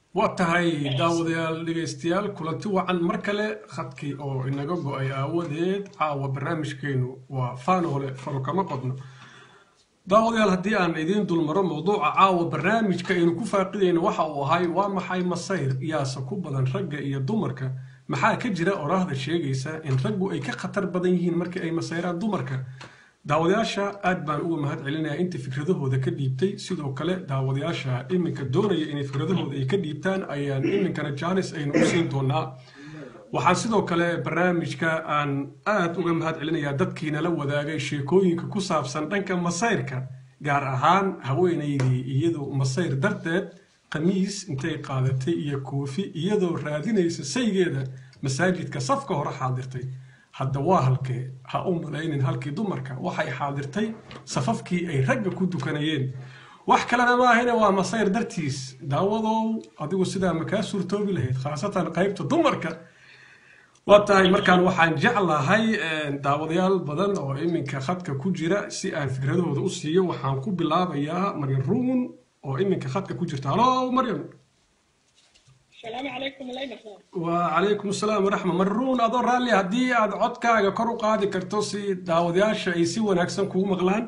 waa tahay daawadayaal dhegaystayaal kulanti wacan mar kale khadkii oo inaga go-ay aawadeed caawa barnaamijkeenu waa faanoole faro kama qodno daawadayaal haddii aan idiin dulmaro mowduuca caawa barnaamijka aynu ku faaqidayno waxa uu ahay waa maxay masayr yaase ku badan ragga iyo dumarka maxaa ka jira oraahda sheegaysa in raggu ay ka khatar badan yihiin markii ay masayraan dumarka daawadayaasha aad baan uga mahad celinayaa inta fikradahooda ka dhiibtay sidoo kale daawadayaasha iminka doonaya inay fikradahooda ay ka dhiibtaan ayaan iminkana jaanis aynu u siin doonaa waxaan sidoo kale barnaamijka aan aad uga mahad celinayaa dadkiina la wadaagay sheekooyinka ku saabsan dhanka masayrka gaar ahaan haweenaydii iyadoo masayr darteed khamiis intay qaadatay iyo koofi iyadoo raadinaysa saygeeda masaajidka safka hore xaadirtay hadda waa halkee ha u malaynin halkii dumarka waxay xaadirtay safafkii ay ragga ku dukanayeen wax kalena maahine waa masayr dartiis daawadow adigu sidaa makaa suurtoobi lahayd khaasatan qaybta dumarka waa tahay markaan waxaan jeclahay daawadayaal badan oo iminka khadka ku jira si aan fikradahooda u siiyo waxaan ku bilaabayaa maryan ruun oo iminka khadka ku jirta halo maryan السلام عليكم الله يبارك وعليكم السلام ورحمة مرون أدور رالي هدي أد عدكا كرو قادي كرتوسي داودياش أي سي وناكسن كو مغلان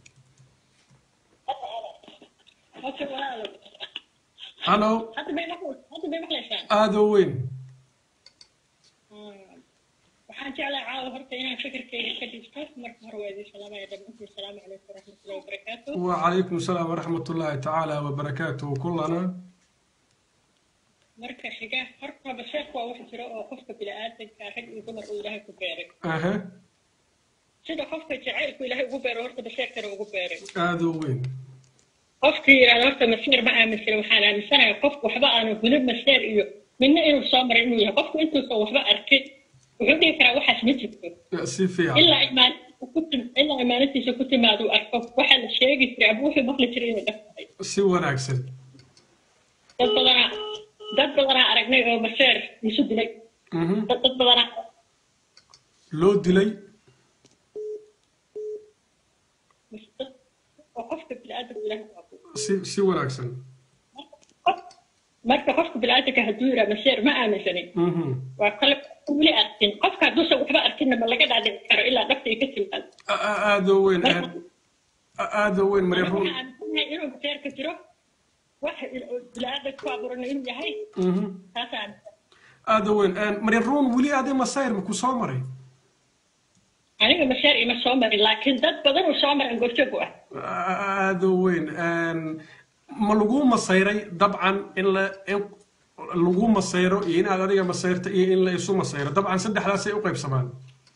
فيك ولا هلو حتى بين محل حتى بين محل شان آدو وين waxaan jeclaa caawa horta inaan fikirkayga ka dhigto marka hore waa idin salaamaya dhammaantiin asalaamu calaykum waraxmatullahi wabarakaatu وعليكم السلام ورحمة الله تعالى وبركاته كلنا marka xiga horta basheek waa wax jira oo qofka bini'aadanka rag iyo dumar uu ilaahay ku beeray أها sida qofka jacaylku ilaahay ugu beero horta basheektana ugu beeray آدو وين qofkii yidhahda horta masiir ma aaminsana waxaan aaminsanahay qofku waxba aanu hulib masiir iyo midna inuu soo maray inuu yahay qofku intuusan waxba arkin wuxuu dhihi karaa waxaas ma jirto سيفي ilaa imaantiisa ku tim- ilaa imaantiisa ku timaado uu arko waxaa la sheegi jiray ama wuxuu maqli jiray inay dhaf tahay سي وناكسن dad badanaa dad badanaa aragnay oo maseer isu dilay مهم. dad dad badanaa لو ديلي dad- oo qofka bini'aadamka ilaahay ku abuuray سي سي وناكسن marka qofka bini'aadamka hadduu yiraa maseer ma aaminsanin مهم. waa kale weli arkin qofka hadduusan waxba arkinna ma laga dhaadhici karo ilaa dhafta ay ka timaado آ- آ- آدو وين marka آ- آدو وين مريم waxaan رون aaminsanahay inuu maseerka jiro wax bini'aadamka ku abuurana inuu yahay مهم. taasaan aaminsan آدو وين مريم رون ولي هذه مصاير مكو سومري aniga maseer ima soo marin laakiin dad badan uu soo maran goobjoog u ah aada weyn ma lagu masayray dabcan in la in lagu masayro iyo inaad adiga masayrta iyo in la isu masayro dabcan saddexdaasay u qaybsamaan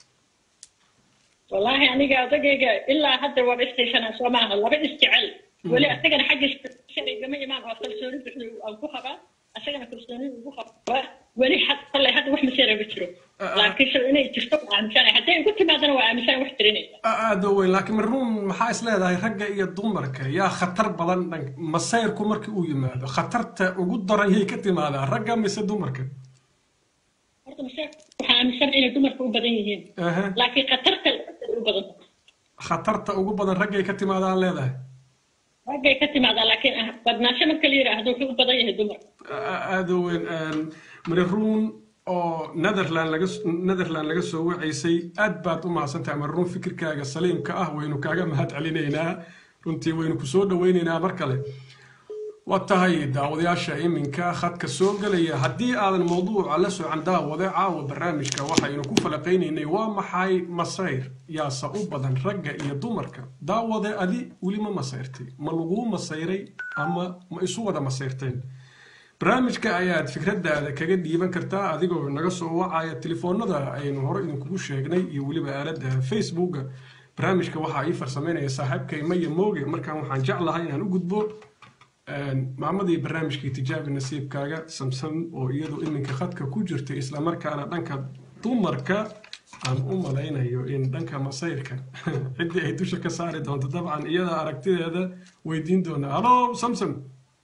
wallaahi aniga odagayga ilaa hadda waa istaysanaa soo maaha laba isjecel weli asagana xaggiisa shareygama imaan oo kalsooni buxda aan ku qabaa asagana kalsooni ugu qabaa weli had kolley hadda wax maseera ma jiro laakiin se inay jirto waa aaminsanahay hadday igu timaadana waa aaminsanahay wax tirinaysa aada weyn laakiin maruun maxaa is leedahay ragga iyo dumarka yaa khatar badan dhan masayrku markii uu yimaado khatarta ugu daran yay ka timaadaa ragga mise dumarka horta maseerka waxaa aaminsanahay inay dumarka u badan yihiin aha laakiin khatarta lacagta u badan khatarta ugu badan raggay ka timaadaan leedahay raggay ka timaadaa laakiin ah badnaansho marka la yidhaahdo wuxuu u badan yahay dumarka aada weyn mariruun oo netherland laga netherland laga soo wacaysay aad baad u mahadsantahay mariruun fikirkaaga saliimka ah waynu kaaga mahad celinaynaa runtii waynu ku soo dhawaynaynaa mar kale waa tahay daawadayaasha iminka khadka soo gelaya haddii aadan mowduuca la socan daawade caawa barnaamijka waxaynu ku falaqaynaynay waa maxay masayr yaase u badan ragga iyo dumarka daawade adi weli ma masayrtay ma laguu masayray ama ma isu wada masayrteen barnaamijka ayaad fikradaada kaga dhiiban kartaa adigoo naga soo wacaya telefoonada aynu hore idinkugu sheegnay iyo weliba aaladda facebooka barnaamijka waxaa ii farsameynaya saaxiibkay maya mooge markaan waxaan jeclahay inaan u gudbo maamadii barnaamijkii tijaabi nasiibkaaga samsam oo iyadu iminka khadka ku jirtay islamarkaana dhanka dumarka aan u malaynayo in dhanka masayrka ciddii ay dusha ka saari doonto dabcan iyada aragtideeda weydiin doonaa halo samsam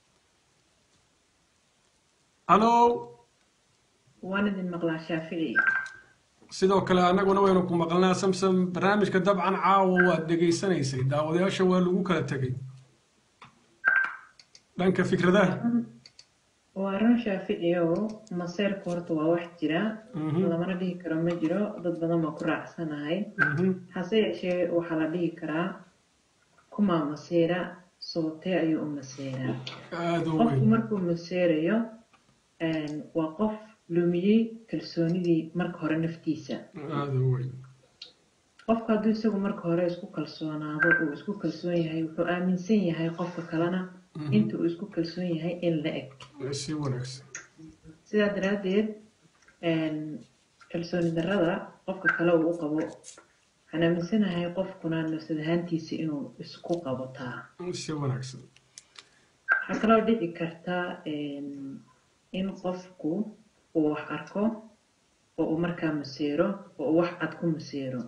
halo waan idin maqlaa shaafici sidoo kale annaguna waynu ku maqalnaa samsam barnaamijka dabcan caawa waad dhegaysanaysay daawadayaasha waa lagu kala tegay dhanka fikradaha waa run shaaficiyow maseerku horta waa wax jira lamana dhihi karo ma jiro dad badan baa ku raacsanahay hase yeeshee waxaa la dhihi karaa kumaa maseera sababtee ayuu u maseeraa aada u qofku weyn markuu maseerayo waa qof lumiyey kalsoonidii marka hore naftiisa aada u weyn qofku hadduu isagu marka hore isku kalsoonaado uu isku kalsoon yahay wuxuu aaminsan yahay qofka kalena inta uu isku kalsoon yahay in la eg si wanaagsan sidaa daraaddeed kalsooni darrada qofka kale uu u qabo waxaan aaminsanahay qofkuna nafsad ahaantiisa inuu isku qabotaa si wanaagsan waxaa kaloo dhici karta in qofku uu wax arko oo uu markaa maseero oo uu wax cad ku maseero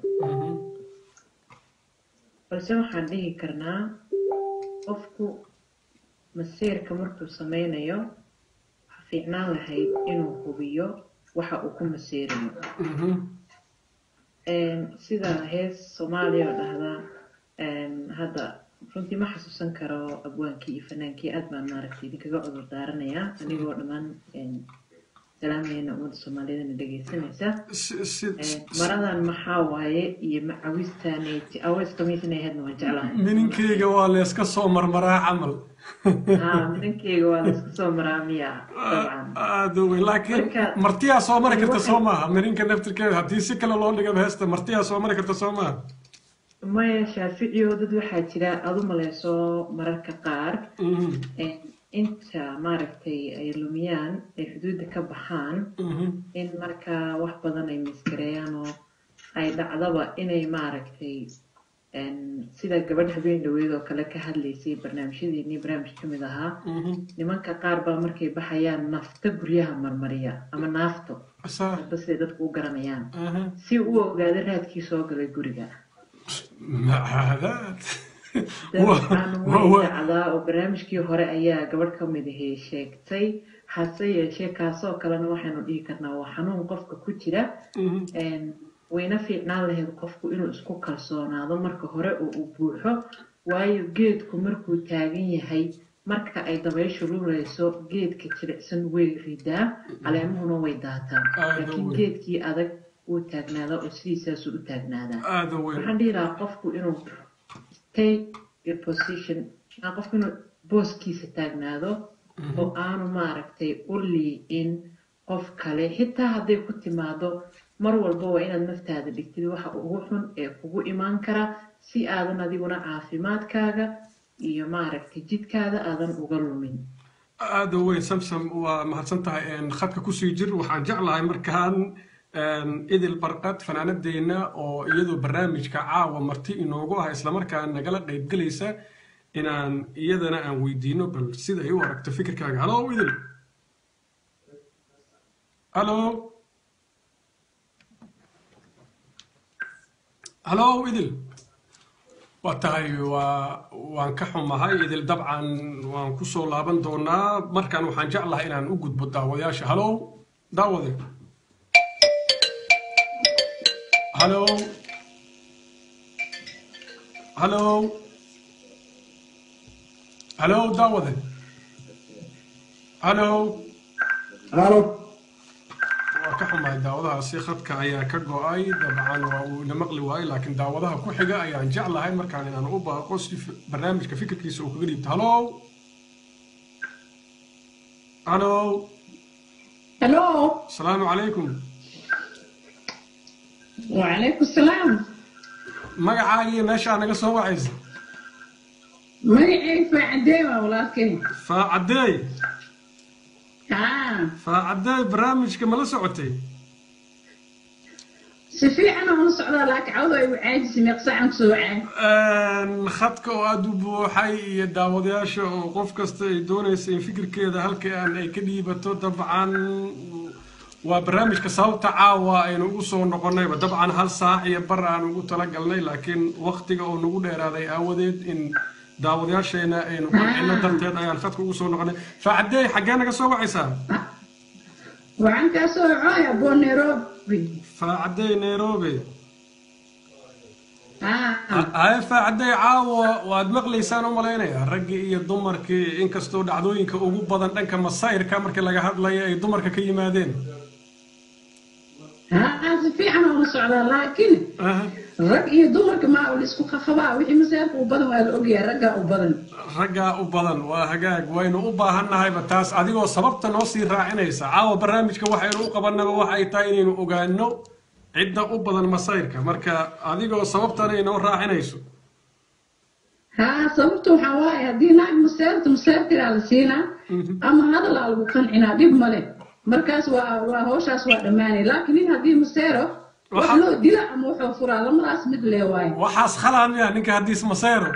balse waxaan dhihi karnaa qofku maseerka markuu sameynayo waxa fiicnaan lahayd inuu hubiyo waxa uu ku maseerayo sida hees soomaaliya oo dhahda hadda runtii ma xasuusan karo abwaankii iyo fanaankii aad baan maaragtay idinkaga cudur daaranayaa anigoo dhammaan salaamayana ummadda soomaaliyeedna dhegaysanaysa si si maradan maxaa waaye iyo macawistaaneti awees kamiisna ahaydna waan jeclahay mininkeyga waa layska soo marmaraa camal haa ninkeyga waa laisku soo maraa miya dabcan aada u weyn laakiin Marka- martiyaa soo mari karta waxay- soo maaha mininka naftirkeeda haddii si kale loo dhigaba heesta martiyaa soo mari karta soo maaha maya shaaficiyo dad waxaa jira aada u maleyso mararka qaar Mhm, inta maaragtay ay lumiyaan ay xuduudda ka baxaan mhm, in markaa wax badan ay miskareeyaan oo ay dhacdaba inay maaragtay sida gabadh habeen dhaweed oo kale ka hadlaysay barnaamijyadeennii barnaamij ka mid ahaa mhm. nimanka qaar baa markay baxayaan nafta guryaha marmariya ama naafto Saa, hadba siday dadku u garanayaan aha. si uu u ogaado raadkii soo galay guriga macaadaad dabcan Wa- way wa- dhacdaa oo barnaamijkii hore ayaa gabadh ka mid ahey sheegtay hase yeeshee kaasoo kalena waxaynu dhihi karnaa waa xanuun qofka ku jira Mhm, Een, wayna fiicnaan lahayd qofku inuu isku kalsoonaado marka hore oo uu buuxo waayo geedku markuu taagan yahay marka ay dabayshu luleyso geedka jilicsan way ridaa caleemuhuna way daataan Aad laakiin u weyn. geedkii adag wuu taagnaadaa oo sidiisaasuu u taagnaadaa aada u weyn waxaan dhihi lahaa qofku inuu stay your position ah, qofku inuu booskiisa taagnaado oo aanu maaragtay u liicin qof kale xitaa hadday ku timaado mar walba waa inaad naftaada dhigtid waxa ugu xun ee kugu imaan kara si aadan adiguna caafimaadkaaga iyo maaragtay jidkaada aadan uga lumin aada u weyn samsam waa mahadsan tahay Een, khadka kusii jir waxaan jeclahay markaan een, idil barqad fanaanadeena oo iyadoo barnaamijka caawa marti inoogu ah islamarkaan nagala qaybgelaysa inaan iyadana aan weydiino bal sida ay u aragto fikirkaaga halo idil halo halo idil waa tahay waa waan ka xumahay idil dabcan waan kusoo laaban doonaa markaan waxaan jeclahay inaan u gudbo daawadayaasha halow daawade halow halow halow daawade halow halo waa ka xumahay daawadahaasi khadka ayaa ka go-ay dabcan waa uu ina maqli waayey laakiin daawadaha ku xiga ayaan jeclahay markaan inaan u baaqo si fi- barnaamijka fikirkiisa uu kaga dhiibto halow halow Hello. asalaamu calaykum وعليكم السلام. magacaaga iyo meeshaa naga soo wacaysa magacayga faacadeewa walaalkay. faacadeey haa faacadeey barnaamijka ma la socotay si fiican oo la socdaa laakiin cawda ay u caajisay meeq saacan kusoo wacaa. Een, khadka oo aada u buuxay iyo daawadayaasha oo qof kasta ay doonaysa in fikirkeeda halkaan ay ka dhiibato dabcan waa barnaamijka sababta caawa aynu ugu soo noqonayba dabcan hal saac iyo bar aan ugu talagalnay laakiin waktiga oo nagu dheeraaday aawadeed in daawadayaasheena aynu qancino darteed ayaan khadka ugu soo noqonay faacadeey xaggee naga soo wacaysaa waxaan kaa soo wacooya boo nairobi. faacadeey nairobi haye faacadday caawa waad maqlaysaan u malaynaya raggii iyo dumarkii inkastoo dhacdooyinka ugu badan dhanka masayrka markii laga hadlayo ay dumarka ka yimaadeen haa si fiican oo la socdaa laakiin Aha. rag iyo dumarka maa la isku khafabaa wixii maseerka u badan waa la ogyahay raggaa u badan raggaa u badan waa hagaag waynu u baahannahayba taas adigoo sababta noo sii raacinaysa caawa barnaamijka waxaynu u qabannaba waxay tahay inaynu ogaano cidda u badan masayrka marka adigoo sababtan ay noo raacinayso haa sababta waxaa waaye haddii naag maseerta maseertiraa la siinaa ama hadalaa lagu qancinaa dhib male markaas waa waa hawshaas waa dhammaanay laakiin nin haddii maseero wax Waxa- loo dila ama wuxuu furaa lamadaas mid lee waaye waxaas khalaa miya ninka haddiis masayro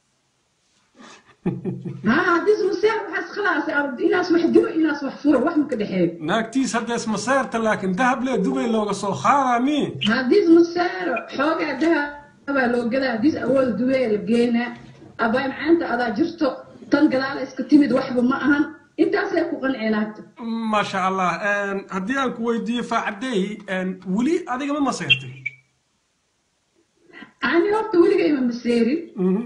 haa haddii maseer waxaas khalaas inaas wax dilo inaas wax furo wax ma ka dhexeeyo naagtiis haddees masayrta laakiin dahab lee dubay looga soo qaadaa mi haddii maseero xoogaa dahabaa loo gadaa haddii awooda duwee la geenaa abaa macaanta adaa jirto tan gadaala iska timid waxba ma ahan intaasay ku qanceenaagta maasha allah haddii aan ku weydiiyo faacadey weli adiga ma masayrtay ani horta weligay ma maseerin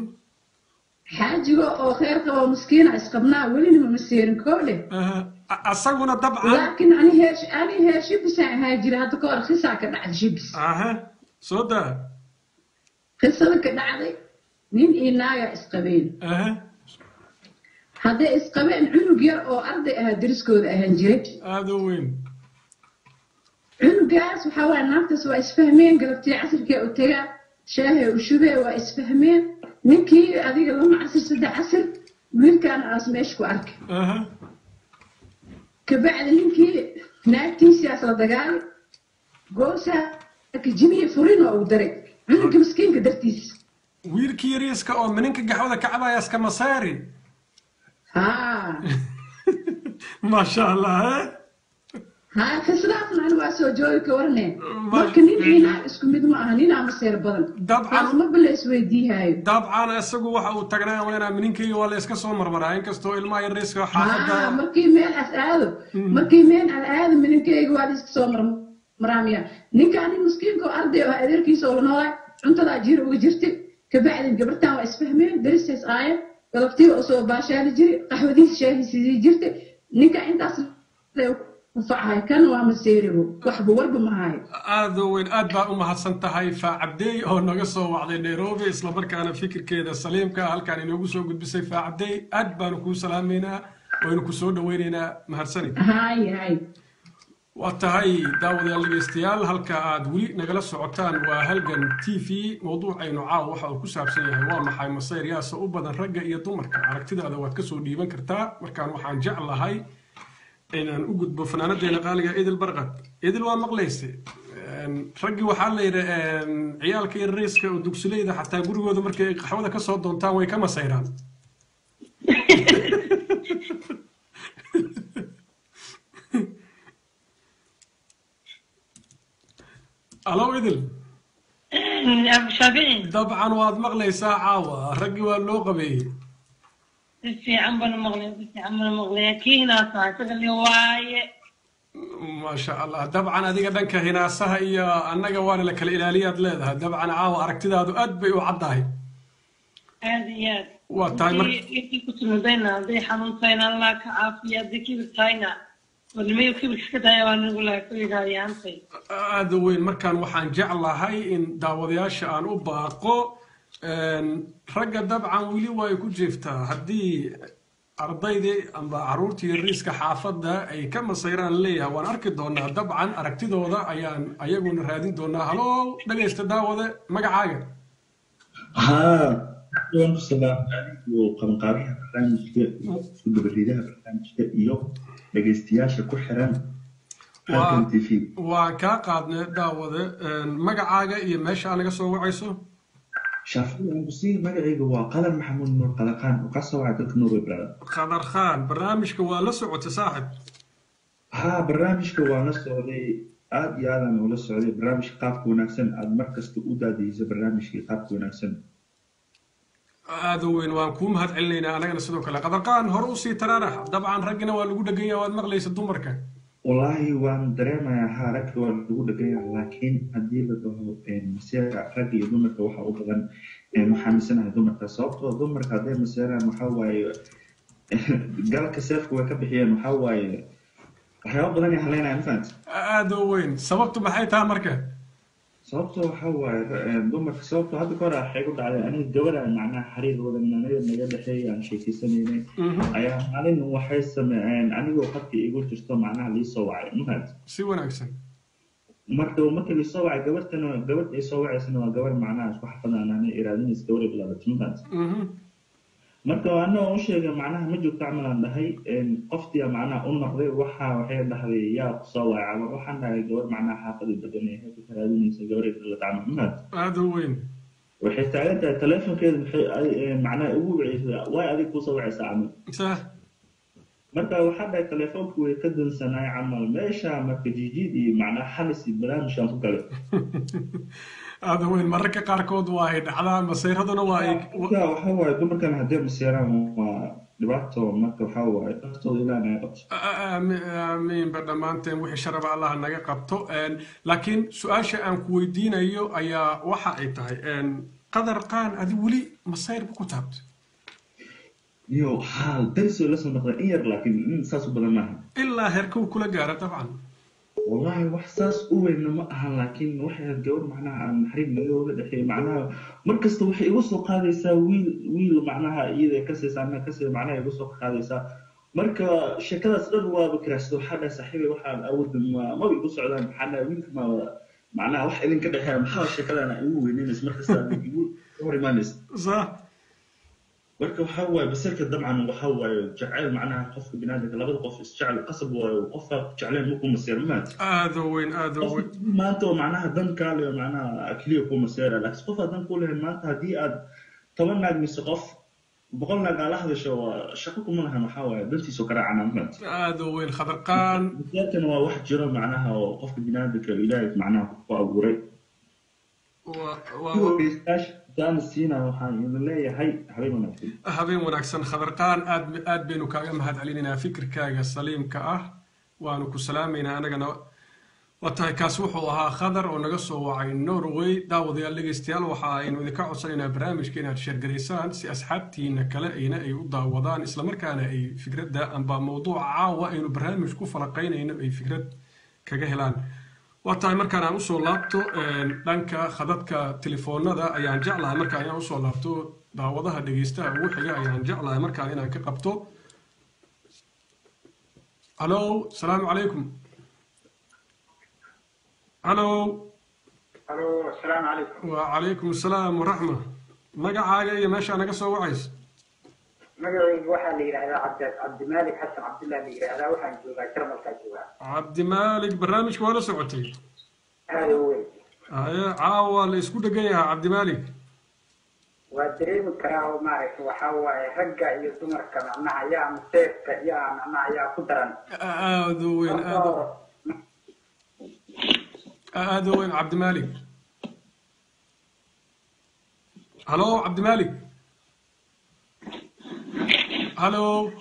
xaajiga oo kheer qaba miskiina isqabnaa welina ma maseerin koo dheh Aha. A- asaguna dabcan laakiin ani heesh ani heeshibisaan ahaa jira hadda ka hor khisaa ka dhacday shibis aha soo daa qisada ka dhacday nin iyo naagaa isqabeen aha hadday isqabeen cunug yar oo arday ahaa deriskooda ahaan jiray aada u weyn cunugaas waxaa waaya naagtaas waa isfahmeen galabtii casirkee u tagaa shaahee u shubee waa isfahmeen ninkii adiga lama casir saddex casir wiilkaana aas meesha ku arkay aha kabacdi ninkii naagtiisiaas la dagaalay goosaa jimiye furin oo uu daray cunuga miskiinka dartiis wiilkii yariiska oo mininka gaxwada ka cabaya iska masaari haa maasha allah eh? haa khislaafna ani waa soo joogi ka warnee Ma- marka nin iyo naag isku mid ma aha ninaa maseer badan Dabcan. taas ma bala isweydiihaayo dabcan isagu waxa uu tagnaa waynaa mininkayga waa la iska soo marmaraa inkastoo ilmaha yariiska haa xaafadda markii meel as aado markii meel aan aado mininkayga waa iska soo marmaraamiya ninkaa nin miskiinka oo arday oo adeerkiisa oo la noolaa cuntadaa jiir uga jirtay kabacdin gabartaan waa isfahmeen daristays aayan galabtii oo soo baashaali jiray qaxwadiisa shaahiisii jirtay ninka intaas ku facahay kan waa maseeribo waxba warba ma hayo aada u weyn aad baa u mahadsan tahay faacabdey oo naga soo wacday nairobi islamarkaana fikirkeeda saliimka ah halkaan inoogu soo gudbisay faacabdey aad baanu kuu salaameynaa waynu ku soo dhaweyneynaa mahadsanid hay hay waa tahay daawadayaal dhegeystayaal halka aad weli nagala socotaan waa halgan t v mowduucaynu caawa waxa uu ku saabsan yahay waa maxay masayr yaase u badan ragga iyo dumarka aragtidaada waad kasoo dhiiban kartaa markaan waxaan jeclahay inaan u gudbo fanaanadeena qaaliga idil barqad idil waa maqlayse raggii waxaa la yidhi ciyaalka iyo rayska oo dugsileyda xataa gurigooda markay ay qaxwada kasoo doontaan way ka masayraan alo idil abu shaafici dabcan waad maqlaysaa caawa raggii waa loo qabeeyey si fiican bana maqlay si fiican bana maqlay kiinaasa isaga li waaye maasha allah dabcan adiga dhanka hinaasaha iyo annaga waana la kala ilaaliyaad leedahay dabcan caawa aragtidaadu aad bay u caddahay aad iyo aad waa tahay mar intii ku timidayna hadday xanuuntahayna allah ka caafiya haddii kibir tahayna wadnimayo kibir iska daya waa nagu laha ku yidhaahyaantay aada u weyn markaan waxaan jeclahay in daawadayaasha aan u baaqo ragga dabcan weli way ku jirtaa haddii ardaydii amba caruurtii riiska xaafadda ay ka masayraan leeyahay waan arki doonaa dabcan aragtidooda ayaan ayaguna raadin doonaa halo dhegaysta daawade magacaaga ها waan ku salaamay anigu qabanqaabaha barnaamijka iyo isku dabaridaha barnaamijka iyo dhegaystayaasha ku xiran halkan t v waan kaa qaadnay daawade magacaaga iyo meesha anaga soo wacayso shaafici aan ku sii magacayga waa qadan maxamuud nuur qalaqaan oo ka soo wacay dalka norway brother khadar khaan barnaamijka waa la socotay saaxib ها barnaamijka waan la socday aad iyo aadaan ula socday barnaamijka qaabka wanaagsan aad mar kasta u daadiyeysa barnaamijkii qaabka wanaagsan aada u weyn waan kuu mahad celinaynaa anagana sidoo kale qadarqaan hore usii taraarax dabcan raggina waa lagu dhegan yaha waad maqlaysa dumarka wallaahi waan dareemayaa haa ragga waa lagu dhegaya laakiin haddii la dhaho maseerka ragga iyo dumarka waxa u badan waxaa misanahay dumarka sababtoo dumarka hadday maseeraan waxaa waaye galka seefka way ka bixiyeen waxaa waaye waxyaaba badan ay haleynaya mafahant aada u weyn sababtu maxay tahay marka sababtoo waxaa waaye dumarka sababtoo hadda kahor waxay ku dhacday aniga gabadha macnaha xariir wadan anaga naga dhexeeya aan sheekeysanaynay ayaa maalin waxay sameeyeen anigoo qadka igu jirto macnaha liisoo wacay mafahant si wanaagsan marka marka liisoo wacay gabartana gabadh ay soo wacaysana waa gabar macnaha isku xafadaan ana iraadinaysa gabadhay bilaabatay mafahant marka anagoo u sheegay macnaha ma joogto camal aan dhahay qoftiya macnaha u noqday waxa waxay dhahday yaa kusoo wacay camal waxaan dhahay gabar macnaha xaafada degan ee ku karaadinaysa gabaray dhalata camal mafahant aada u weyn waxay taagan tahay telefonkeeda maxay macnaha ugu waceysa way adig kusoo wacaysaa camal sah marka waxaa dhahay telefoonku way ka dansanaay camal meesha marka jijiid iyo macnaha xalis iyo barnaamijkan ku galay aada u weyn mararka qaarkood waa ay dhacdaan masayraduna waa ay marka waxaa waaye dumarkan haddii maseeraan waa dhibaato marka waxaa waaye dhaftooda ilaa naga qabto aamiinba dhammaanteen wixii sharaba allah naga qabto laakiin su-aasha aan ku weydiinayo ayaa waxa ay tahay qadar qaan adi weli masayrba ku taabto iyo haal darisoo lasoo noqda in yar laakiin saas u badan maaha ilaa heerkuu kula gaara dabcan wallahi wax saas u weynna ma ahan laakiin waxay ahayd gabar macnaha aan xariib nagooga dhexeeyay macnaha mar kasta waxay igu soo qaadaysaa wiil wiil macnaha iyada kasaysa anna kasay macnaha igu soo qaadaysaa marka sheekadaas dhan waaba kiraasada waxaa dhahay saaxiibay waxaan awoodin ma maba igu socdaan maxaa dhahay wiilka ma macnaha wax idinka dhexeeya maxaa sheekadana igu weyneynaysa markasta igu hor imaanaysa صح marka waxaa waaye basirka dabcan waxaa waaye jacayl macnaha qofka binaadamka labada qof isjecel qasab waaye qofka jecleen ma ku maseer maad aada u weyn aada u weyn maanta oo macnaha dan kaale macnaha keliya ku maseera laakiin qof aad dan ku lehayn maanta haddii aad toban naag mise qof boqol naag aa la hadasho waa shaqo kuma lahan waxaa waaye dantiisu ka raacana maad aada u weyn khadarqaan maseerkana waa wax jiro macnaha oo qofka binaadamka ilaahay macnaha ku abuuray waa- waa- daan siina waxaan idin leeyahay habeen wanaagsan habeen wanaagsan khadarqaan aad aad baynu kaaga mahad celinaynaa fikirkaaga saliimka ah waanu ku salaamaynaa anagana waa tahay kaas wuxuu ahaa khadar oo naga soo wacay norway daawadayaal dhegeystayaal waxa aynu idinka codsanaynaa barnaamijka inaad sheergaraysaan si asxaabtiina kale ayna ay u daawadaan islamarkaana ay fikradda amba mowduuca caawa aynu barnaamij ku falaqaynayno ay fikrad kaga helaan waa tahay markaan aan usoo laabto dhanka khadadka telefoonada ayaan jeclahay markaan inaan usoo laabto daawadaha dhegeystaha ugu xiga ayaan jeclahay markaan inaan ka qabto halo asalaamu calaykum halo الو السلام عليكم وعليكم السلام ورحمة magacaaga iyo meeshaa naga soo wacaysa magacaygu waxaa la yidhahdaa cabdi cabdimaalik xasan cabdillah la yidhahdaa waxaan joogaa jarmalkaa joogaa cabdimaalik barnaamijka waa la socotay aada u weyn haye caawa la isku dhegan yahaa cabdimaalik waa dareemi karaa oo maaragta waxaa waaye ragga iyo dumarka macnaha yaa maseefka yaa macnaha yaa ku daran aada u weyn aada u- aada u weyn cabdimaalik halo cabdimaalik halo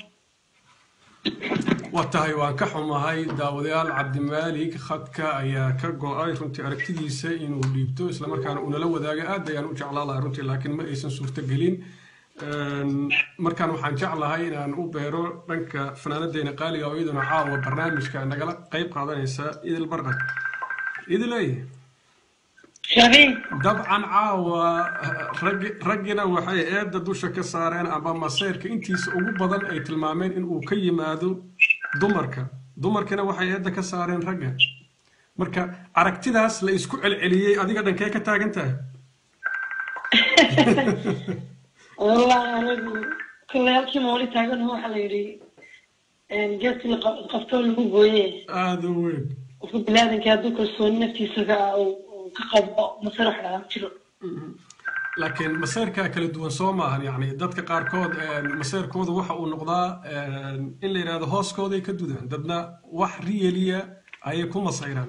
waa tahay waan ka xumahay daawadayaal cabdimaalik khadka ayaa ka go-ay runtii aragtidiisa inuu dhiibto islamarkaana uu nala wadaago aad ayaan u jeclaa lahaa runtii laakiin ma aysan suurtagelin Een, markaan waxaan jeclahay inaan u beero dhanka fanaanadeena qaaliga oo iyaduna caawa barnaamijka nagala qayb qaadanaysa idil barqad idiley شاهين dabcan caawa raggi raggina waxay eedda dusha ka saareen amba maseyrka intiisa ugu badan ay tilmaameen in uu ka yimaado dumarka dumarkina waxay eedda ka saareen ragga marka aragtidaas la isku celceliyey adiga dhankee ka taagan tahay والله أنا كل هالكي مولي تاجن هو حليري جت القفتون اللي هو بويه aada u weyn وفي بلادن كادو كسون نفتي سجا وكقب مسرح لها شنو laakiin maseyrkaa kala duwan soo maahan yacni dadka qaarkood maseyrkooda waxa uu noqdaa in la yidhahdo hooskooday ka dudaan dadna wax riyeliya ayay ku masayraan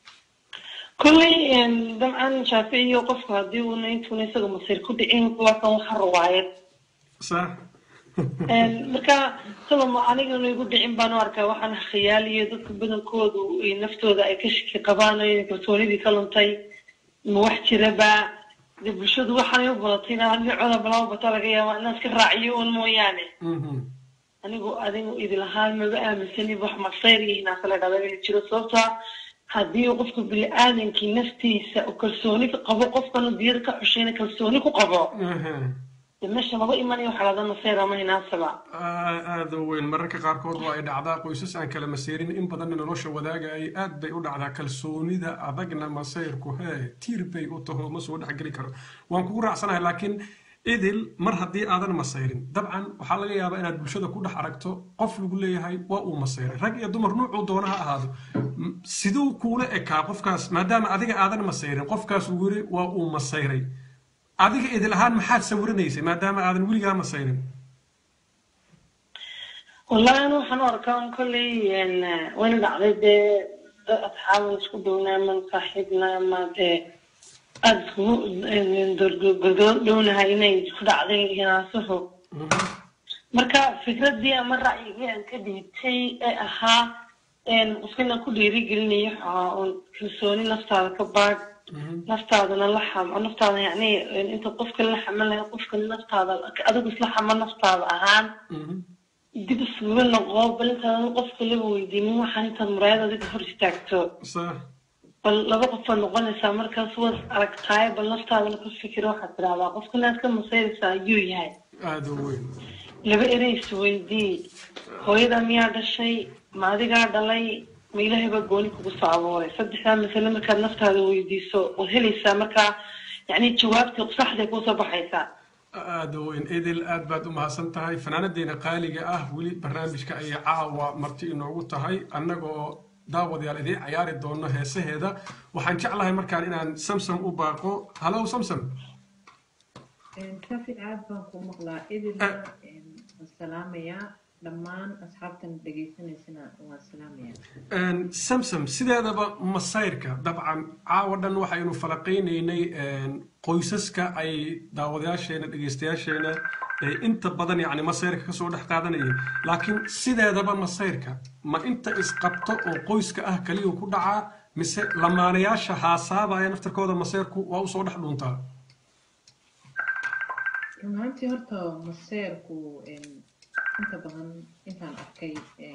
كل طبعا شافيه وقف هذه ونيت ونيسق مصير كل إيه وكان وحر وايد sax marka solom anigana igu dhicin baan u arkaa waxaan khiyaaliyo dadka badankoodu ay naftooda ay ka shaki qabaan ay kalsoonidii ka luntay ma wax jiraba de bulshadu waxaanay u badatay inaan dhinacooda balaba bata laga yaaba inaan iska raaciyo un mooyaane anigu adigu idil ahaan maba aaminsani wax masayr iyo hinaasa la dhada inay jiro sababta haddii uu qofka bini-aadankii naftiisa uu kalsooni ka qabo qofkanu diyada ka xushayna kalsooni ku qabo de meesha maba imanayo xalada masayr ama hinaasaba aada u weyn mararka qaarkood waa ay dhacdaa qoysas aan kala masayrin in badanna nolosha wadaagayay aad bay u dhacdaa kalsoonida adagna masayrku hee tiir bay u taho ma soo dhexgeli karo waan kugu raacsanahay laakiin idil mar haddii aadan masayrin dabcan waxaa laga yaabaa inaad bulshada ku dhex aragto qof lagu leeyahay waa uu masayray rag iyo dumar nuucuu doona ha ahaado siduu kuula ekaa qofkaas maadaama adiga aadan masayrin qofkaas uu yiri waa uu masayray adiga idil ahaan maxaad sawiranaysay maadaama aadan weligaa masayrin wallahi anu waxaan u arkaa un kolley wayna dhacday dee dad asxaaban isku downaa man saaxiibna ama dee aada iskugu dhownahay inay ku dhacday hinaasuhu marka fikradii ama ra'yigii aan ka dhiibtay ee ahaa qofkina ku dhiirigelinayo waxaa un kalsooni naftaada ka baad naftaadana la xamo naftaada yacni inta qofka la xaman lahay qofka naftaada adigu isla xamo naftaada ahaan dib isuga noqo bal intaad qofka laba weydiinin waxaan intaad muraayad adiga hor istaagto bal laba qofaad noqonaysaa markaas waad aragtaay bal naftaadana ka fikiro waxaad tidahdaa qofkana aad ka masayraysaa ayuu yahay aada u weyn laba erey isweydii hooyada miyaa dhashay ma adigaa dhalay ma ilaahay baa gooni kugu soo abuuray saddexdaa masale markaad naftaada weydiiso waad helaysaa markaa yacni jawaabtii saxday kuusoo baxaysaa aada weyn idil aad baad u mahadsan tahay fanaanadeena qaaliga ah weli barnaamijka ayay caawa marti inoogu tahay annagoo daawadayaal idiin cayaari doono heesaheeda waxaan jeclahay markaan inaan samsam u baaqo halow samsam kafi aad baan ku maqlaa idilna waan salaamayaa dhammaan asxaabtan dhegaysanaysana waan salaamayaa samsam sideedaba masayrka dabcan caawa dhan waxaynu falaqaynaynay qoysaska ay daawadayaasheena dhegaystayaasheena inta badan yacni masayrka kasoo dhex qaadanayay laakiin sideedaba masayrka ma inta isqabto oo qoyska ah kaliya ku dhacaa mise lamaanayaasha haasaabaya naftarkooda masayrku waa usoo dhex dhuuntaa run ahaantii horta maseerku inta badan intaan arkay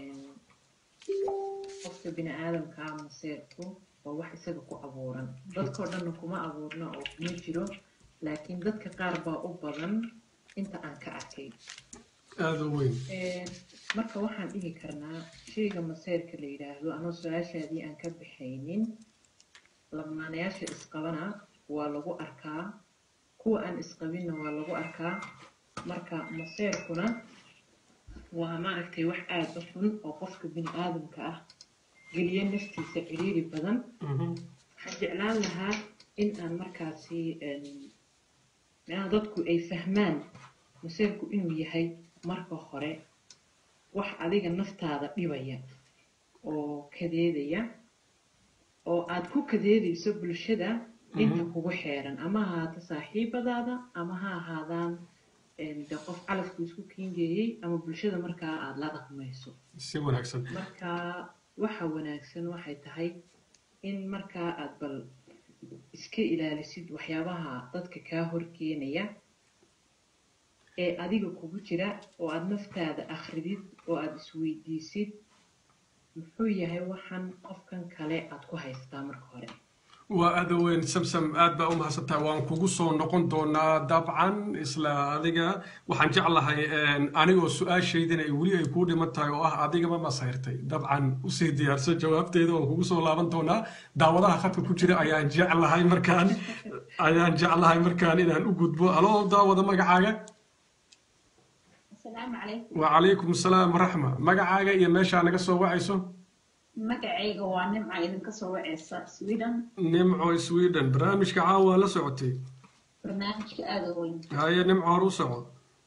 qofka bini aadamkaa maseerku waa wax isaga ku abuuran dadkao dhanna kuma abuurna oo kuma jiro laakiin dadka qaar baa u badan inta aan ka arkay aada u weyn marka waxaan dhihi karnaa shayga maseerka la yidhaahdo anoo su-aashaadii aan ka baxaynin lamaanayaasha isqabana waa lagu arkaa kuwa aan isqabinna waa lagu arkaa marka maseerkuna waa maaragtay wax aada u xun oo qofka bini aadamka ah geliya naftiisa ciriiri badan waxaan jeclaan lahaa in aan markaasi macnaha dadku ay fahmaan maseerku inuu yahay marka hore wax adiga naftaada dhibaya oo kadeedaya oo aad ku kadeedayso bulshada inta kugu xeeran ama ha ahaato saaxiibadaada ama ha ahaadaan de qof calafku isku kiingeeyey ama bulshada markaa aada la dhaqmayso si wanaagsan marka waxa wanaagsan waxay tahay in markaa aad bal iska ilaalisid waxyaabaha dadka kaa horkeenaya ee adiga kugu jira oo aada naftaada akhridid oo aada isweydiisid muxuu yahay waxan qofkan kale aad ku haystaa marka hore waa aada weyn samsam aad baa u mahadsantahay waan kugu soo noqon doonaa dabcan isla adiga waxaan jeclahay anigoo su-aashaydina ay weli ay kuu dhiman tahay oo ah adigama masayrtay dabcan usii diyaarso jawaabteeda waan kugu soo laaban doonaa daawadaha khadka ku jira ayaan jeclahay markaan ayaan jeclahay markaan inaan u gudbo aloo daawada magacaaga asalaamu calaykum wacalaykum asalaam waraxma magacaaga iyo meeshaa naga soo wacayso magacayga waa nimca idinka soo waceysa sweden nimco sweden barnaamijka caawa la socotay barnaamijka aada u weyn haye nimco hor u soco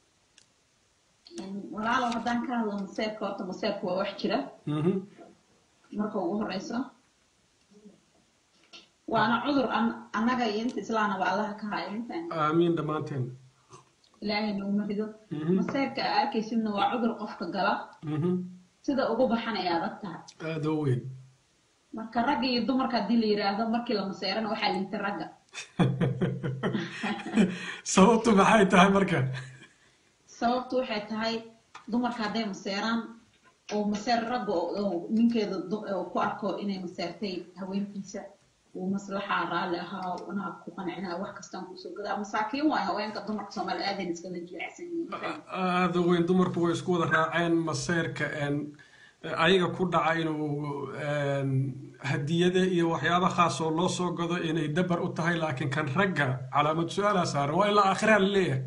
walaalow haddaan ka hadlo maseerka horta maseerka waa wax jira Mhm. marka ugu horeyso waana cudur an- annaga iyo inta islaanaba allaha ka hayo intaan aamiin dhammaanteen ilaahay nooma rido maseerka aa arkaysidna waa cudur qofka gala sida ugu baxan ay adag tahay aada u weyn marka ragga iyo dumarka haddii la yiraahdo markii la maseerana waxaa liita ragga sababtu maxay tahay marka sababtu waxay tahay dumarka hadday maseeraan oo maseer ragga oo ninkeeda ku arko inay maseertay haweenkiisa uu maslaxa raalli ahaa anaa ku qancinaa wax kastaan kusoo gadaa masaakiin waay haweenka dumarka soomaali aadan iskala jilecsan yihiin aada u weyn dumarku way isku wada raaceen maseerka ayaga ku dhaca inuu hadiyada iyo waxyaaba khaas oo loo soo gado inay dabar u tahay laakiin kan ragga calaamad su-aalaa saaran waa ilaa aakhiraha la leeyahay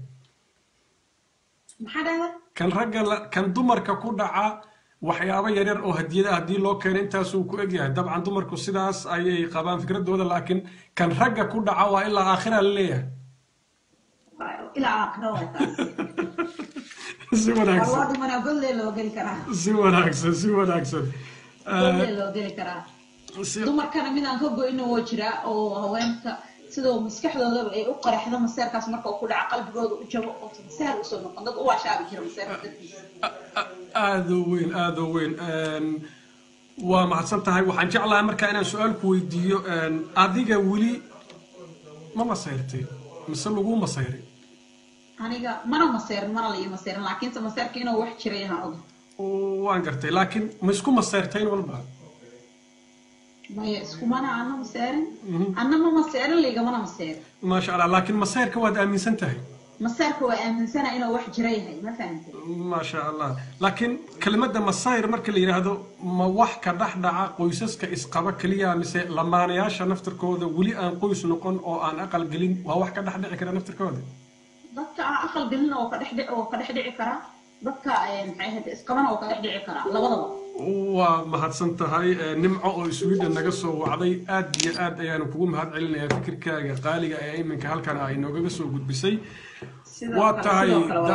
maxaa dhahda kan ragga kan dumarka ku dhaca waxyaabo yaryar oo hadiyada haddii loo keeno intaasuu ku egyahay dabcan dumarku sidaas ayay qabaan fikradooda laakiin kan ragga ku dhaca waa ilaa aakhira la leeyahay ilaa aakhira waa taas si wanaagsan waa dhimanaa golle loo geli karaa si wanaagsan si wanaagsan golle loo geli karaa dumarkana midaan ka goyno woo jiraa oo haweenka sidoo maskaxdoodaba ay u qaraxdo maseerkaas marka uu ku dhaco qalbigooda u jabo oo maseer usoo noqon dad u waashaabi jira maseerka dartiisa aada u weyn aada u weyn waa mahadsan tahay waxaan jeclahay markaa inaan su-aal ku weydiiyo adiga weli ma masayrtay mise lagu masayray aniga mana maseerin mana la ii maseerin laakiinse maseerka inuu wax jiray ahaan og waan gartay laakiin ma isku masayrtayn walba maya iskumana ana maseerin anna ma maseerin liigamana maseerin maasha allah laakiin masayrka waad aaminsan tahay maseerka waa aaminsana inuu wax jira yahay ma fahantay maasha allah laakiin kelmadda masayr marka la yidhaahdo ma wax ka dhex dhaca qoysaska isqaba keliya mise lamaanayaasha naftirkooda weli aan qoys noqon oo aan aqal gelin waa wax ka dhex dhici kara naftirkooda dadka aan aqal gelin oo ka dhex dhici oo ka dhex dhici kara dadka maxay ahayd isqabana oo ka dhex dhici kara labadaba waa mahadsan tahay nimco oo sweden naga soo wacday aad iyo aad ayaanu kugu mahad celinayaa fikirkaaga qaaliga ee iminka halkan ay noogaga soo gudbisay waa tahay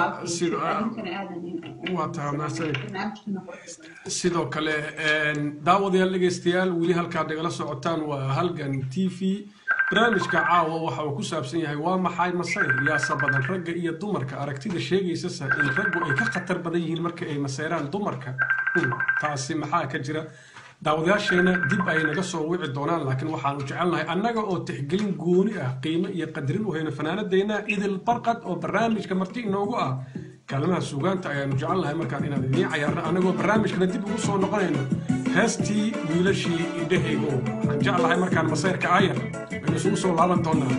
waa tahay mahadsanid sidoo kale daawadayaal dhegaystayaal weli halkaad nagala socotaan waa halgan t v barnaamijka caawa waxa uu ku saabsan yahay waa maxay masayr yaasa badan ragga iyo dumarka aragtida sheegaysasa in raggu ay ka khatar badan yihiin marka ay maseyraan dumarka taasi maxaa ka jira daawadayaasheena dib ay naga soo wici doonaan laakiin waxaanu jecelnahay annaga oo tixgelin gooni ah qiimo iyo qadarin u hayno fanaanadeyna idil barqad oo barnaamijka marti inoogu ah kaalmaha suugaanta ayaanu jecelnahay markaan inaan idiin cayaarno annagoo barnaamijkana dib ugu soo noqonayno heestii wiilashii indhahaygo waxaan jeclahay markaan masayrka aayar aynu isugu soo laaban doonaa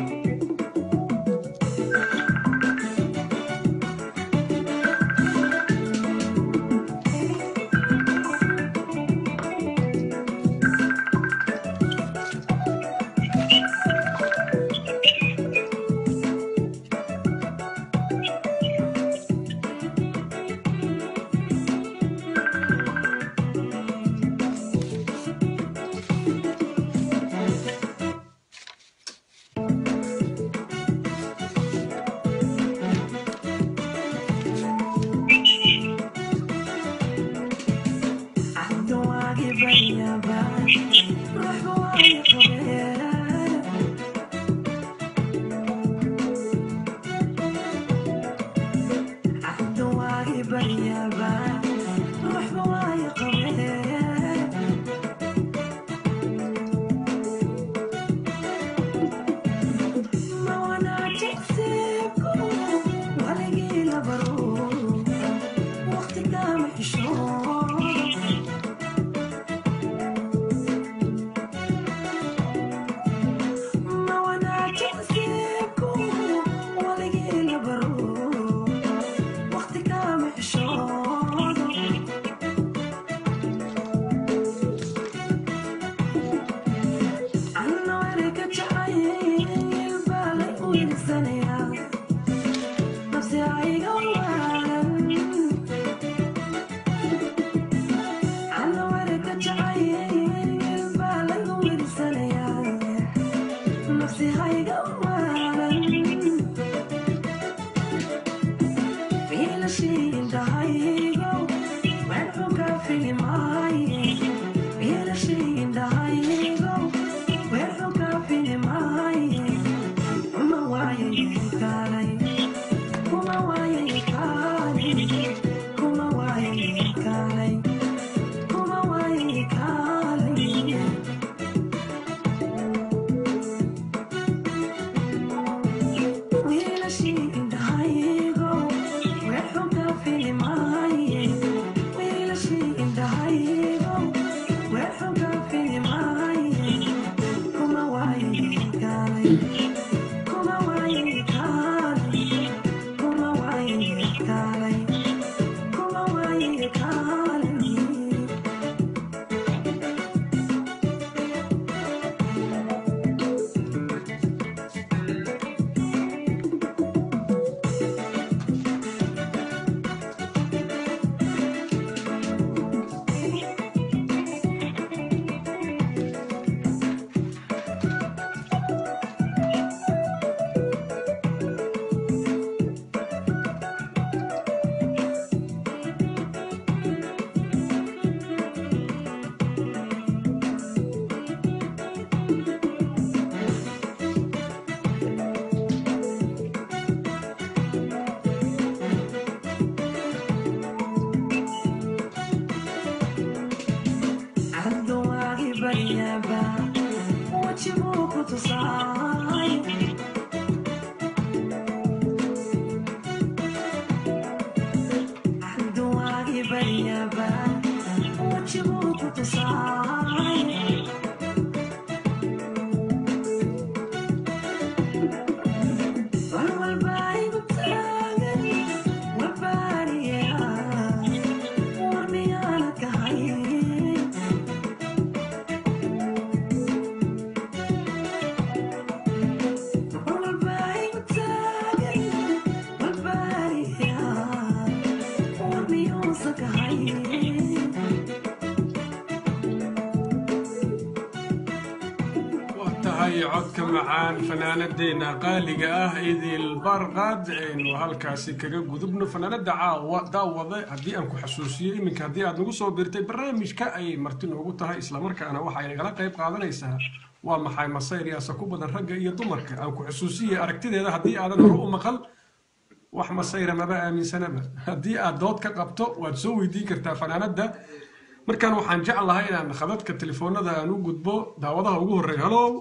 waa tahay codka macaan fanaanadeena qaaliga ah idil barqad aynu halkaasi kaga gudubno fanaanada caawa daawade haddii aan ku xasuusiyo iminka haddii aad nagu soo birtay barnaamijka ayay marti noogu tahay islamarkaana waxay nagala qayb qaadanaysaa waa maxay masayr yaasa ku badan ragga iyo dumarka aan ku xusuusiye aragtideeda haddii aadan hore u maqal wax masayra maba aaminsanaba haddii aad dood ka qabto waad soo weydiin kartaa fanaanada markaan waxaan jeclahay inaan khadadka telefoonada aan u gudbo daawadaha ugu horreeya halow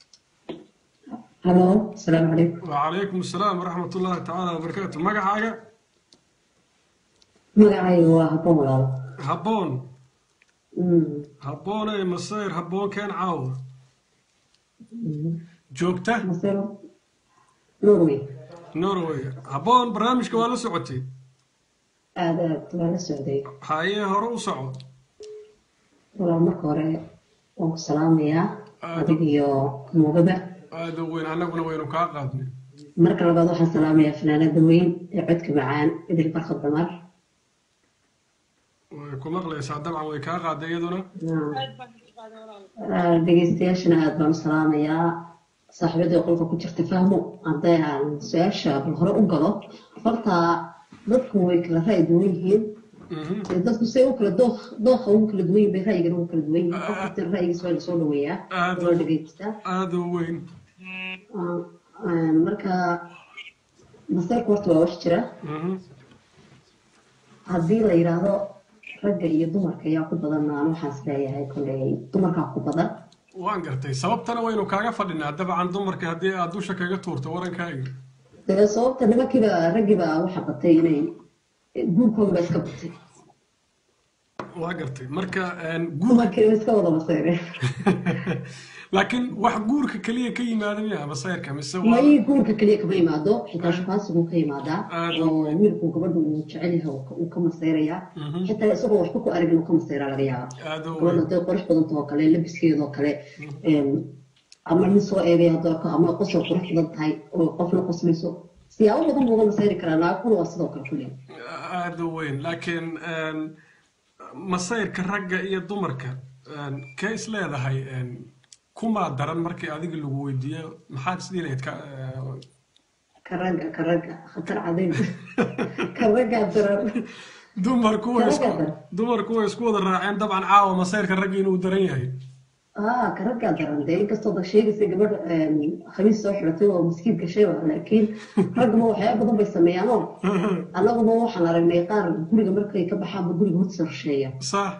halo asalaamu calaykum وعليكم السلام ورحمة الله تعالى وبركاته مقعاقة magacayga waa habboon walaalo هبون Mm, هبون اي مصير هبون كان عاوة جوجته masero norway نوروي هبون برنامج كوالا سعودي aada aad waa la socday هاي هرو سعود walaal marka hore waan ku salaamayaa Aad. adiga iyo mugaba هذا وين انا قلنا وين قاقادني marka labaad waxaan salaamayaa fanaanada weyn ee codka macaan idil barkad damar ويكون مغليس طبعا ويكاقاد يدنا Ah, dhegeystayaashana aad baan u salaamayaa saaxiibadii qolka ku jirta fahmo hadday aan su-aasha bal hore u galo horta dadku way kala ra'yi duwan yihiin Ee, dadku say u kala dooq dooqa ugu kala duwan yihiin bay ra'yigana ugu kala duwan yihiin qof kasta ra'yigiisa waa lasoo dhaweeyaa Aad. loo dhegeystaa هذا وين Ah, ah, marka masayrku horta waa wax jira haddii la yidhaahdo ragga iyo dumarka ayaa ku badan aan waxaas leeyahay kolley dumarkaa ku badan waan gartay sababtana waynu kaaga fadhinaa dabcan dumarka haddii aad dusha kaga tuurto warankaaga dee sababta nimankiiba raggiiba waxa batay inay guurkooda ba iska batay waa gartay marka een, guur dumarkiiba iska wada masayreen laakiin wax guurka keliya ka yimaada miya masayrka mise waa may guurka keliya kama imaado xitaa shukaansiguu ka imaadaa Aad. oo wiilku gabadha uu jecel yahay uu ka- uu ka masayrayaa xitaa isagoo waxba ku arag inuu ka masayraa laga yaaba aada u gabadha weyn hadday qurux badantahoo kale labiskeedoo kale een, ama nin soo eegay haddoo ka ama qosol qurux badan tahay oo qofna qoslayso siyaabo badan buu uga masayri karaa naagkuna waa sidoo kale kulli aada u weyn laakiin een, masayrka ragga iyo dumarka een, kee is leedahay een, kumaa daran markii adiga lagu weydiiyo maxaad isdhihi lahayd ka ee, karaga karaga khatar cadayn karagaa daran dumarku way isku Karaga daran. dumarku way isku wada raaceen dabcan caawa masayrka ragga inuu daran yahay aa karagaa daran dee inkastoo da sheegaysa gabadh een, khamiis soo xiratay oo maskiid gashay ba laakiin ragguma waxyaaba badan bay sameeyaan oo annaguma waxaan aragnay qaar guriga markay ka baxaanba guriga hortiisa rusheeya sax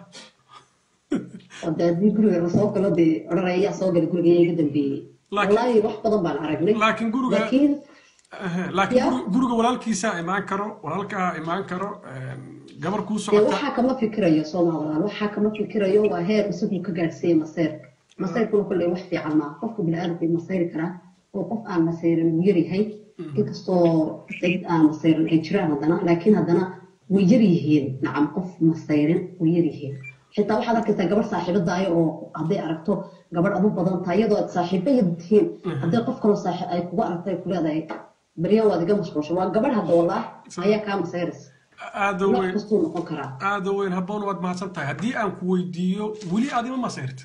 oo dee haddii guriga lasoo galo dee odhanayaa soo gala guriga iyaga dambeeyey Laakiin- wallaahi wax badan baan aragnay laakiin guriga laakiin Ehe, laakiin Ya. guri- guriga walaalkiisaa imaan karo walaalkaa imaan karo een, gabar kuu dee socota waxaa kama fikirayo soomaaliland waxaa kama fikirayo waa heer isagu ka gaadhsiiyey maseyrka maseyrkuna kolley wax fiican maaha qofka bini-aadamka wuu masayri karaa oo qof aan masayrin wuu yaryahay inkastoo dad aan masayrin ay jiraan haddana laakiin haddana way yar yihiin nacam qof masayrin way yar yihiin xitaa waxaad arkaysaa gabadh saaxiibadaayo oo hadday aragto gabadh adu badan tahay iyadoo aad saaxiiba yad tihiin hadday qof kaloo saaxiib ay kugu aragto ay ku leedahay baryan waad iga mashquulsha waa gabadh hadda wallaah ayaa kaa masayraysa aada u nooc weyn kastuu noqon karaa aada u weyn habboon waad mahadsan tahay haddii aan ku weydiiyo weli aad ima masayrta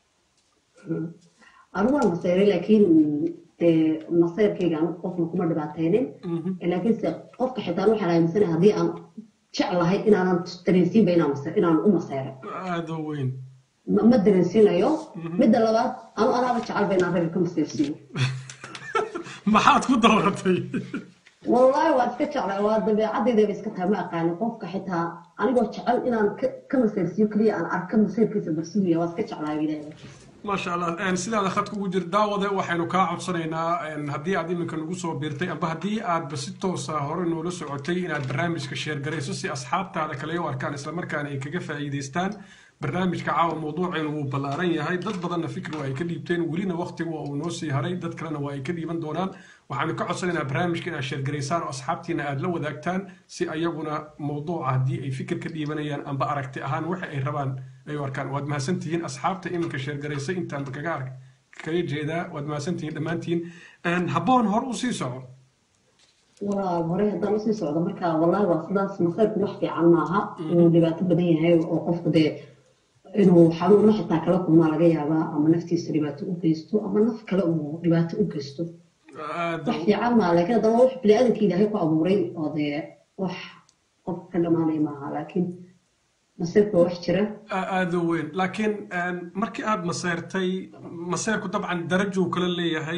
anigu waan masayray laakiin dee masayrkayga anigu qofna kuma dhibaataynin laakiin se qofka xitaa waxaan aaminsanahay haddii aan jeclahay inaanan dareensiinba inaan masa- inaan u masayray aada u weyn ma ma dareensiinayo midda labaad anu anaaba jecelba inaan ragga ka masayrsiiyo maxaad ku dooratay wallaahi waa iska jeclay waa dabeecaddeydaba iska tahay ma aqaani qofka xitaa anigoo jecel inaan ka- ka masayrsiiyo keliya aan arka masayrkiisa barsuuya waa iska jeclaa ilaahay maasha allah een, sidaada khadka ugu jir daawade waxaynu kaa codsanaynaa een, haddii aad iminka nagu soo biirtay amba haddii aadba si toosa hore noola socotay inaad barnaamijka sheergarayso si asxaabtaada kale u arkaan islamarkaana ay kaga faa'iidaystaan barnaamijka caawa mawduuceenu wuu ballaaran yahay dad badanna fikri waa ay ka dhiibteen welina waqtigu waa uu noo sii haray dad kalena waa ay ka dhiiban doonaan waxaanu ka codsanaynaa barnaamijka inaad sheergaraysaan oo asxaabtiina aad la wadaagtaan si ayaguna mawduuca haddii ay fikir ka dhiibanayaan amba aragti ahaan waxa ay rabaan ay u arkaan waad mahadsantihiin asxaabta iminka sheergaraysay intaanba kaga ark kaga jeedaa waad mahadsantihiin dhammaantiin habboon hor u sii soco waa hore haddaan usii socdo marka wallahi waa sidaas masayrku wax fiican maaha uu dhibaato badan yahay oo qofku dee inuu xanuuno xitaa kala kulmaa laga yaabaa ama naftiisa dhibaato u geysto ama naf kale uu dhibaato u geysto wax fiican maaha laakiin haddaba wax biniaadanka ilaahay ku abuuray oo dee wax qof ka dhamaanaya maaha laakiin masayrku waa wax jira aada u weyn laakiin markii aada maseyrtay maseyrku dabcan darajuu kala leeyahay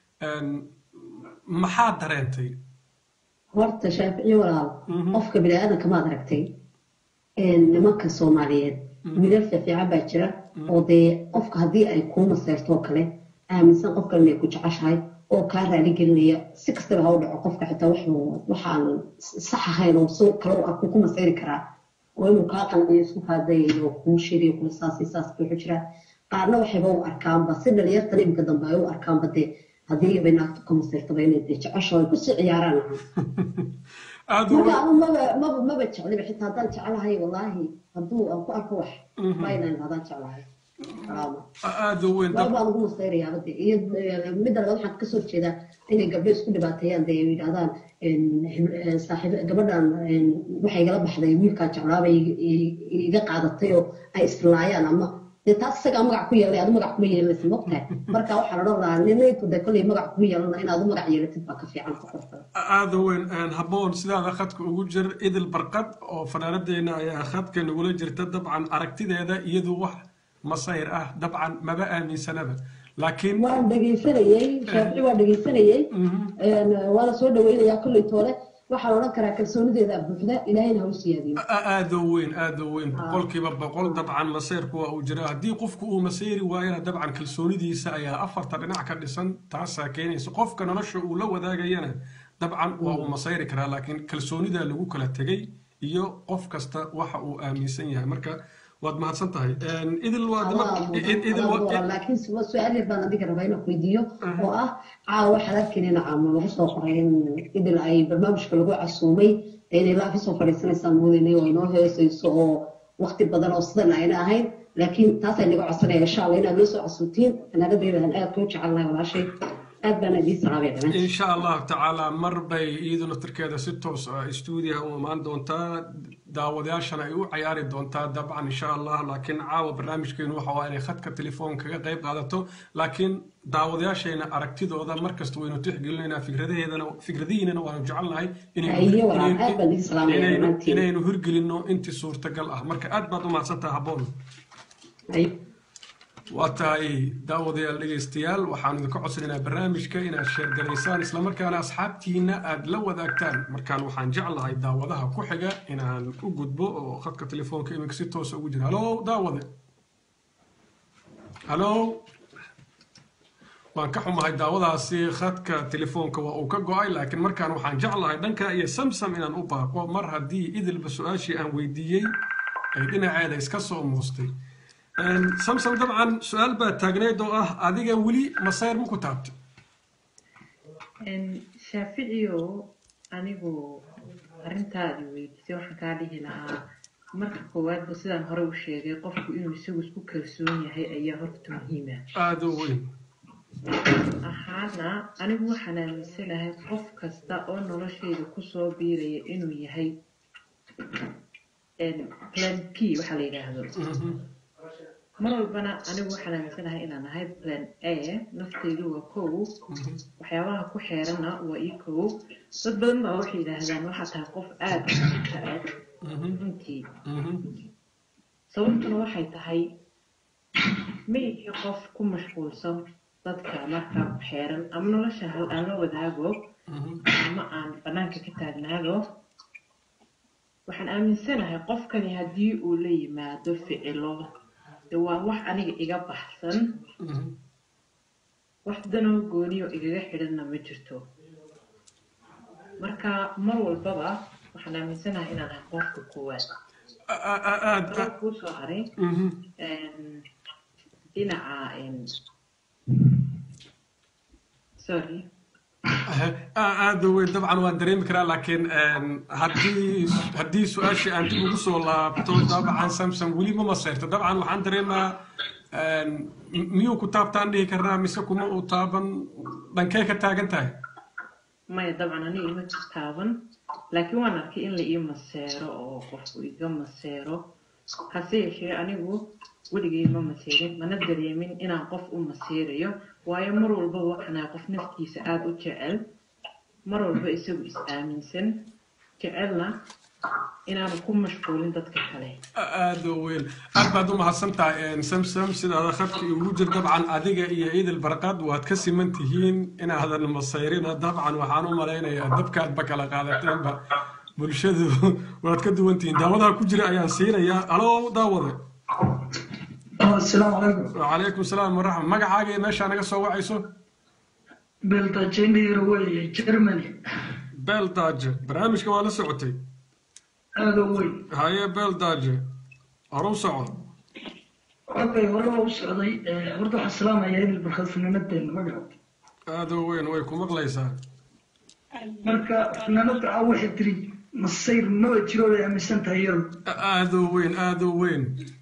maxaa dareentay horta shaaficiyo walaal qofka biniaadanka maad aragtay nimanka soomaaliyeed wiilal fiifiican baa jira oo dee qofka haddii ay kuu maseyrtoo kale aaminsan qof kale inay ku jeceshahay oo kaa raali gelinaya si kastaba ha u dhaco qofka xitaa waxaan sax ahayn oo si kale u arku ku maseyri karaa oo inuu kaa qanciyo isku kaadayayo kuu sheegayo kula saas iyo saas buu jiraa qaarna waxayba u arkaanba si dhalinyartan iminka dambe ay u arkaanba dee haddii bay naagtu ka maseyrtaba inay dee jecesho ay kusii ciyaaraan marka anu maba maba maba jecliba xitaa haddaan jeclahay wallaahi hadduu aan ku arko wax maynan haddaan jeclahay aada u weyn baan ugu masayrayaaba de iyo midda labaad waxaan kasoo horjeedaa inay gabdho isku dhibaateeyaan dee yidhahdaan saaxiib gabadhan waxay igala baxday wiilkaa jeclaabay iga qaadatay oo ay islaayaan ama dee taas isagaa magac ku yeelay adu magac kuma yeelanaysa mogtahay marka waxaan odhan lahaa ninayku de kolley magac kuma yeelana inaad u magac yeelatid baa ka fiican ku qorta aada weyn habboon sidaada khadka ugu jir idil barqad oo fanaanadeena ayaa khadka nagula jirta dabcan aragtideeda iyadu wax masayr ah dabcan maba aaminsanaba laakiin waan dhegaysanayey shaafici waan dhegaysanayey waana soo dhaweynayaa kolley toole waxaan odhan karaa kalsoonideeda buuxda ilaahayna ha u siyaadiyo aada u weyn aada u weyn boqolkiiba boqol dabcan masayrku waa uu jiraa haddii qofku uu masayri waayana dabcan kalsoonidiisa ayaa afarta dhinac ka dhisan taasaa keenaysa qofka nolosha uu la wadaagayana dabcan waa uu masayri karaa laakiin kalsoonida lagu kala tegay iyo qof kasta waxa uu aaminsan yahay marka waad mahadsan tahay idil laakiin su-aal yar baan adiga rabaa inaan weydiiyo oo ah caawa waxaad arkaynayna caamo lagu soo qoray in idil ay barnaamijka lagu casuumay inay laa kasoo fadhiisanaysaan moodaynay oo inoo heesayso oo waqti badan oo sidan ayna ahayn laakiin taasay naga codsanaya insha allah inaad noo soo casuumtiin fanaanadeedan aad kuu jecelnahay walaashay aad baan idiin salaamaya dhammaan insha allahu tacaala mar bay iyadu naftirkeeda si toos ah stuudiyaha u imaan doontaa daawadayaashana ay u cayaari doontaa dabcan insha allah laakiin caawa barnaamijkeenu waxa waa inay khadka telefoon kaga qayb qaadato laakiin daawadayaashayna aragtidooda markasta waynu tixgelinaynaa fikradaheedana fikradihiinana waanu jecelnahay inaynu hirgelinno intii suurtagal ah marka aad baad u mahadsantaha habboon waa tahay daawadayaal dhegaystayaal waxaanu idinka codsanaynaa barnaamijka inaad sheergalaysaan islamarkaana asxaabtiina aad la wadaagtaan markaan waxaan jeclahay daawadaha ku xiga inaan u gudbo oo khadka telefoonka iminka si toosa ugu jira halo daawade halo waan ka xumahay daawadaasi khadka telefoonka waa uu ka go-ay laakiin markaan waxaan jeclahay dhanka iyo samsam inaan u baaqo mar haddii idilba su-aashii aan weydiiyey ay dhinaceeda iska soo muustay samsom dabcan su-aal baa taagneyd oo ah adiga weli masayr ma ku taabta shaaficiyo anigu arrintaadi weydiisay waxaan kaa dhihi lahaa marka koowaadba sidaan hore u sheegay qofku inuu isagu isku kalsoon yahay ayaa horta muhiima aada u weyn ahaana anigu waxaan aaminsanahay qof kasta oo noloshayda kusoo biiraya inuu yahay plan p waxaa la yidhaahdo mar walbana anigu waxaan aaminsanahay inaan ahay plan a naftaydu waa kow waxyaabaha ku xeerana waa ii kow dad badan baa waxay yidhaahdaan waxaa tahay qof aada ka aad runtii sababtuna waxay tahay ma ihi qof ku mashquulsan dadka marka ku xeeran ama nolosha hal aan la wadaago ama aan banaanka ka taagnaago waxaan aaminsanahay qofkani haddii uu la yimaado ficilo de waa wax aniga iga baxsan wax danoo gooniyo igaga xidhanna ma jirto marka mar walbaba waxaan aaminsanahay inaan ahay qofka koowaad aad Laba kuu soo haray Mhm. Een, dhinaca een, sorry aada weyn dabcan waan dareemi karaa laakiin een, haddii haddii su-aashii aan dib ugu soo laabto dabcan samsam weli ma maseyrto dabcan waxaan dareemaa een, m- miyuu ku taabtaan dhihi karnaa mise kuma uu taaban dhankee ka taagan tahay maya dabcan aniga ima taaban laakiin waan arkay in la ii maseero oo qofku iga maseero hase yeeshee anigu weligay ma maseerin mana dareemin inaan qof u maseerayo waayo mar walba waxanaa qof naftiisa aada u jecel mar walba isagu is aaminsan jecelna inaanu ku mashquulin dadka kale aada u weyn aad baad u mahadsan tahay een, samsam sidaada khadka igu jir dabcan adiga iyo ciidil barqad waad ka siman tihiin inaadan masayrina dabcan waxaan u malaynayaa dabkaadba kala qaadateenba bulshadu waad ka duwan tihiin daawadaha ku jira ayaan siinayaa alo daawade asalaamu calaykum وعليكم السلام ورحمة magacaaga iyo meeshaa naga soo wacayso beltajendhiro weeye germany beeldaaje barnaamijka waa la socotay aada u weyn haye beeldaaje horu soco okay hore waa u socday Eh, horta waxaan salaamayaa idil barkad fanaanadeena magaca aada u weyn way ku maqlaysaa marka fanaanada a waxay tiri masayr maba jiro bay aaminsan tahay iyadu aada u weyn aada u weyn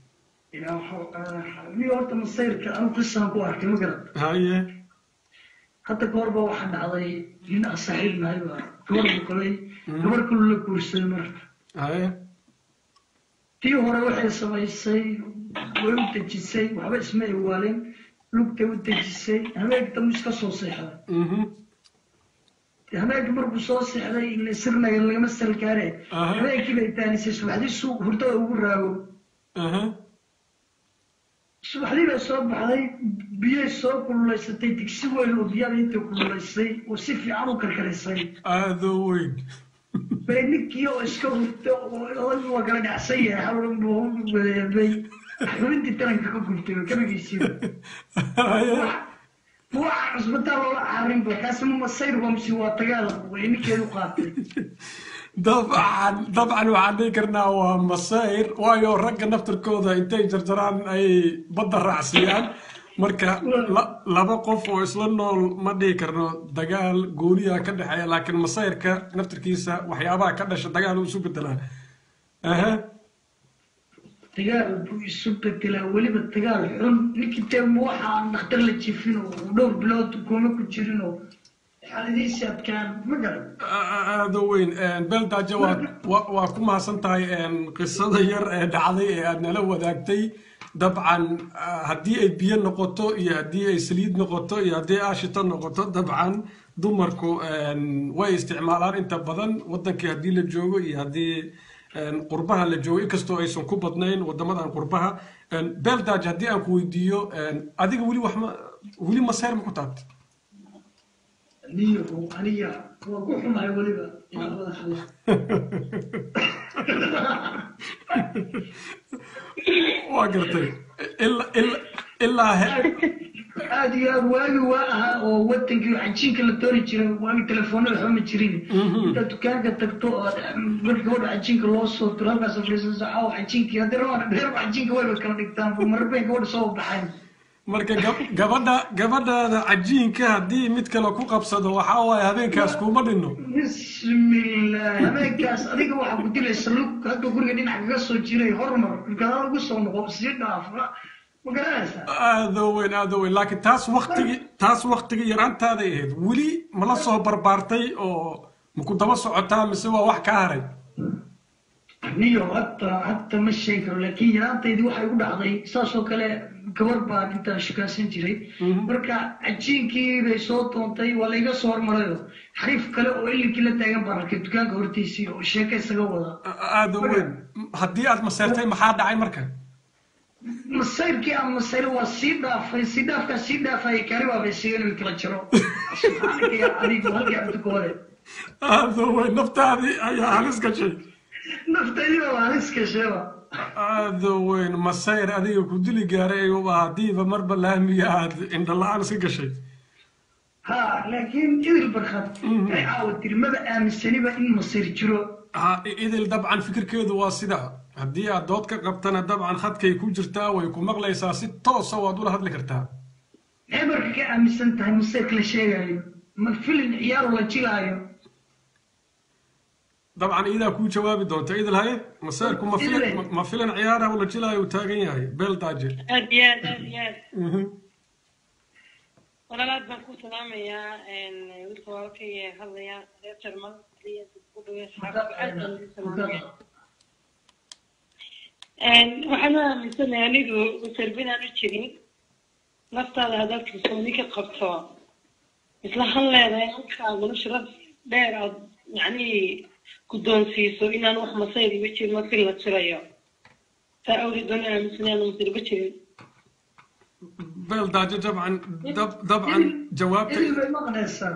ni horta masayrka anu qisaan ku arkay ma garan haye hadda ka horba waxaa dhacday nin aan saaxiib nahay baa gabar buqday gabar kulu la guursaday marka haye tii hore waxay samaysay way u dejisay waxba isma iwaalin lugtay u dejisay habeenka dambu iska soo seexday mhm habeenkii markuu soo seexday ile sirnaga lagama salgaare Aha. habeenkii bay taanisay subaxdii suuq hurdada ugu raago aha subaxdii bay soo baxday biyay soo kululaysatay digsi weyn oo biyada intay kululaysay oo si fiican u karkarisay aada u weyn bay ninkii oo iska hurta oo odaygu waa kala dhacsan yahay hawlbay xubintii taranka ka gubtay oo kabagiisiiba haye waa cusbitaal loola caarinba kaasi ma masayr waa mise waa tagaal way ninkeedu qaatay dabcan dabcan waxaan dhihi karnaa waa masayr waayo ragga naftarkooda intay jarjaraan ay badda raacsiiyaan marka la- laba qof oo isla nool ma dhihi karno dagaal gooniya ka dhexeeya laakiin masayrka naftarkiisa waxyaabaha ka dhasha dagaal uu isu bedelaa aha dagaal buu isu bedelaa weliba dagaal xun ninkii dee waxa aan dhakhtar la jifin oo dhowr bilood kuma ku jirin oo xaaladiisi adkaan ma garan aada u weyn beeldaajo waa waa- waa ku mahadsan tahay een, qisada yar ee dhacday ee aad nala wadaagtay dabcan ah, haddii ay biyo noqoto iyo haddii ay saliid noqoto iyo haddii aashito noqoto dabcan dumarku een, way isticmaalaan inta badan wadankii haddii la joogo iyo haddii een, qurbaha la joogo inkastoo aysan ku badnayn wadamadan qurbaha Een, beeldaajo haddii aan ku weydiiyo een, adiga weli wax ma weli maseer ma ku taabtay niyahu aniga waa ku xumahay weliba inaan wada hadla waa gartay ilaa ilaa ilaa he- aad iyo aad waagi waa ahaa oo wadankii cajiinka la toori jiray waagi telefoonada waxba ma jirin intaad dukaanka tagto oo marka gabadha cajiinka loo soo tiro halkaas fariisanayso caawa cajiinkii haddii rabaan dheerba cajiinka wayba kala dhigtaan marar bay gabadha soo baxayn marka gab- gabadha gabadhaada cajiinka haddii mid kale ku qabsado waxaa waaye habeenkaas kuma dhinno bismillah habeenkaas adiga waxaa ku dilaysa lug hadda guriga dhinac kaga soo jiray hormar gadaal ugu soo noqo sii dhaaf ma garanaysaa aada u weyn aada u weyn laakiin taas waktigii taas waktigii yaraantaaday ahayd weli mala soo barbaartay oo maku daba socotaa mise waa wax kaa haray niyo hadda hadda ma sheegi karo laakiin yaraantaydii waxay u dhacday saas oo kale gabar baan intaan shukaansan jiray marka cajiinkii bay soo doontay waa layga soo hormarayo xariif kale oo ilinkii la taagan baan arkay dukaanka hortiisii oo sheeka isaga wada aada u weyn haddii aad maseertay maxaa dhacay marka masayrkii aan masayr waa sii dhaafay sii dhaafkaa sii dhaafaya kari baa bay siigan in kala jiro subxaanaka yaa adigu halkii cabdi koole aada u weyn naftaadii ayaa halis gashay naftaydi baa halis gasheeba aada u weyn masayr adiga ku dili gaaray waa haddiiba marba laamiga aad indhala-aan iska gashay ha laakiin idil barkad ay caawa tiri maba aaminsaniba in masayr jiro ha idil dabcan fikirkeedu waa sida haddii aad dood ka qabtana dabcan khadkay ku jirtaa way ku maqlaysaa si toosa waad ula hadli kartaa maxay marka ka aaminsan tahay maseerka la sheegayo ma filin ciyaaro la jilaayo dabcan iidaa kuu jawaabi doonta idil haye maseerku ma filan Idil. ma filan ciyaara ula jilaayo uu taagan yahay beel daaje aad iyo aad aad iyo aad Mhm. walaalaad baan ku salaamayaa wiilka walaalkay ee hadlaya reer jarmal ku dhawey asxaabta aad baan ugu salaamaya waxaan u aaminsanahay anigu sarbin aan u jirin naftaada haddaad kalsooni ka qabto isla han leedahay halkaaguna sharaf dheer aad yacni guddoonsiiso inaan wax masayr iba jirin markii la jirayo saa awgeed baan u aaminsanay aan masirba jirin beel daaje dabcan dab- dabcan jawaabta idil bay maqnaysaa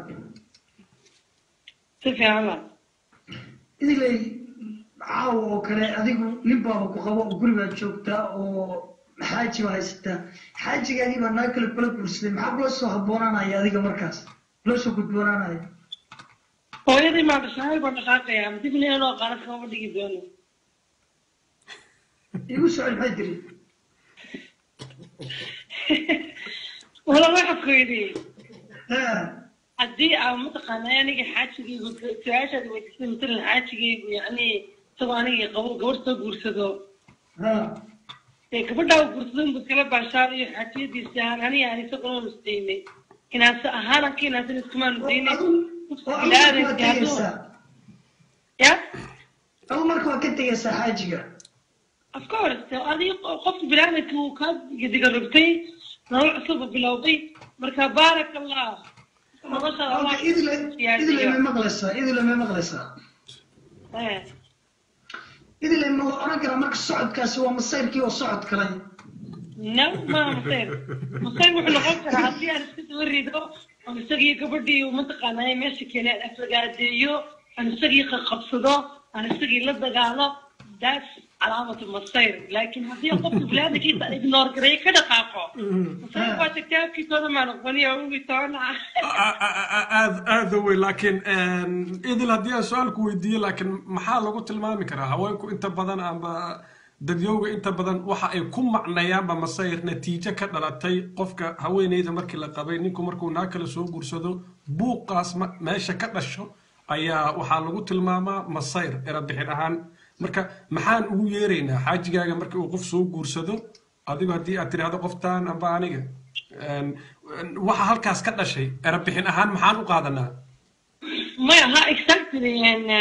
si fiican la idilay caawa oo kale adigu nin baaba ku qabo oo gurigaad joogtaa oo xaaji baa haysataa xaajigaagii baa naag kale kula guursaday maxaa kula soo haboonaanaya adiga markaas kula soo gudboonaanaya hooyadii maa dhashaay baan dhaqaaqaya dib inoo qaana kama dhigi doono igu socod maxay tiri wala waxa ku yidhi haddii aa mataqaanaa aniga xaajigaygu su-aashaad weydiisay matalan xaajigaygu yacni isagoo aniga qabo gabadh soo guursado dee gabadhaa uu guursado inbuu iskala baashaar iyo xaajiyadiisi ahaan aniga aan isaguna nusdaynay inaanse ahaan anka inaansan iskumaanu daynay waa tegaysaa ya adu marka waa ka tegaysaa xaajiga of course adii qofka bilaadanka uu kaa gediga rogtay nolol cusuba bilowday marka baarak allah noloshaada Allah Halka idile idile siyaasiyo. may maqlaysaa idile may maqlaysaa Eh. idile ma la oran karaa marka socodkaasi waa masayrkii oo socod kalay no ma masayr masayr wuxuu noqon karaa haddii aan iska soo rido aan isagii gabadhii uu mataqaanaa meesha keenay aan aflagaadeeyo aan isagii qaqabsado aan isagii la dagaalo that's calaamatu masayr laakiin haddii qofka bilaadankiisa ignore gareeyo ka dhaqaaqo masayr waa kitaabkiisooda maa noqoniyo ugi toona aad aad u weyn laakiin idil haddii aan su-aalku weydiiyo laakiin maxaa lagu tilmaami karaa haweenku inta badan amba dadyowga inta badan waxa ay ku macnayaanba masayr natiijo ka dhalatay qofka haweeneyda markii la qabay ninku markuu naa kale soo guursado buuqaas ma- meesha ka dhasho ayaa waxaa lagu tilmaamaa masayr erabixin ahaan marka maxaan ugu yeeraynaa xaajigaaga markii uu qof soo guursado adigu haddii aad tidhaahdo qoftaan amba aniga Een, waxa halkaas ka dhashay erabixin ahaan maxaan u qaadanaa maya ha exactly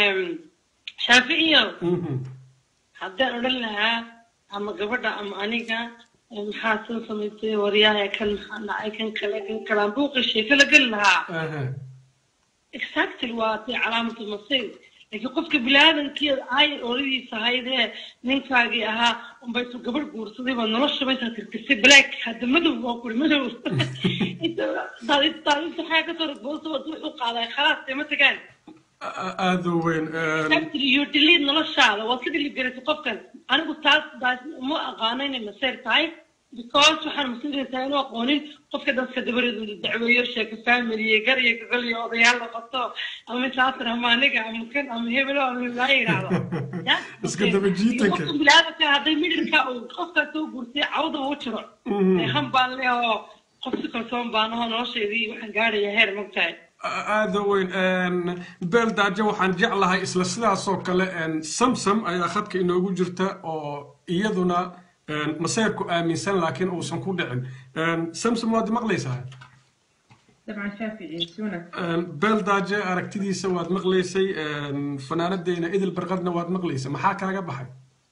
shaaficiyo haddaan odhan lahaa ama gabadha ama aniga eh, maxaa soo samaysay waryaha kan maxaa dhacay kan kale kan kale aan buuqi sheeko la geli lahaa exactly waa tay calaamatu masayr laakiin qofka bilaadanki ay oradiisa ahaydee ninkaagii ahaa unbaytu gabadh guursaday baa nolosha baysaa tirtirtay black hadda madow waa kuri madow daadinta xayaa kasoo ragboosa wadu wuxuu qaaday khalaas dee ma tagaan aad u weyn een, Exactly, you delete noloshaada waa ka delete garatay qofkan anigu taas daas ma aqaano inay maseer tahay because waxaan maseeraysaa inuu aqoonin qofka dadka dabareedu dacweeyo sheeko family iyo gar iyo gogol iyo odayaal noqoto ama misaasir ama aniga ama kan ama hebelo ama hebelaa yidhaahdo Ya? Iska daba jiitanka. qofka bilaadanka hadday midhirka uu qofkaa soo guurtay cawda u jiro Mhm. han baan leh oo qof si kalsoon baan ahoo noloshaydii waxaan gaaraya heer mogtahay aad u weyn een, beel daajo waxaan jeclahay isla sidaasoo kale een, samsam ayaa khadka inoogu jirta oo iyaduna een, maseerku aaminsan laakiin uusan ku dhicin Een, samsam waad maqlaysaa dabcan shaafici si wanaagsan Een, beel daaje aragtidiisa waad maqlaysay een, fanaanadeyna idil barqadna waad maqlaysay maxaa kaaga baxay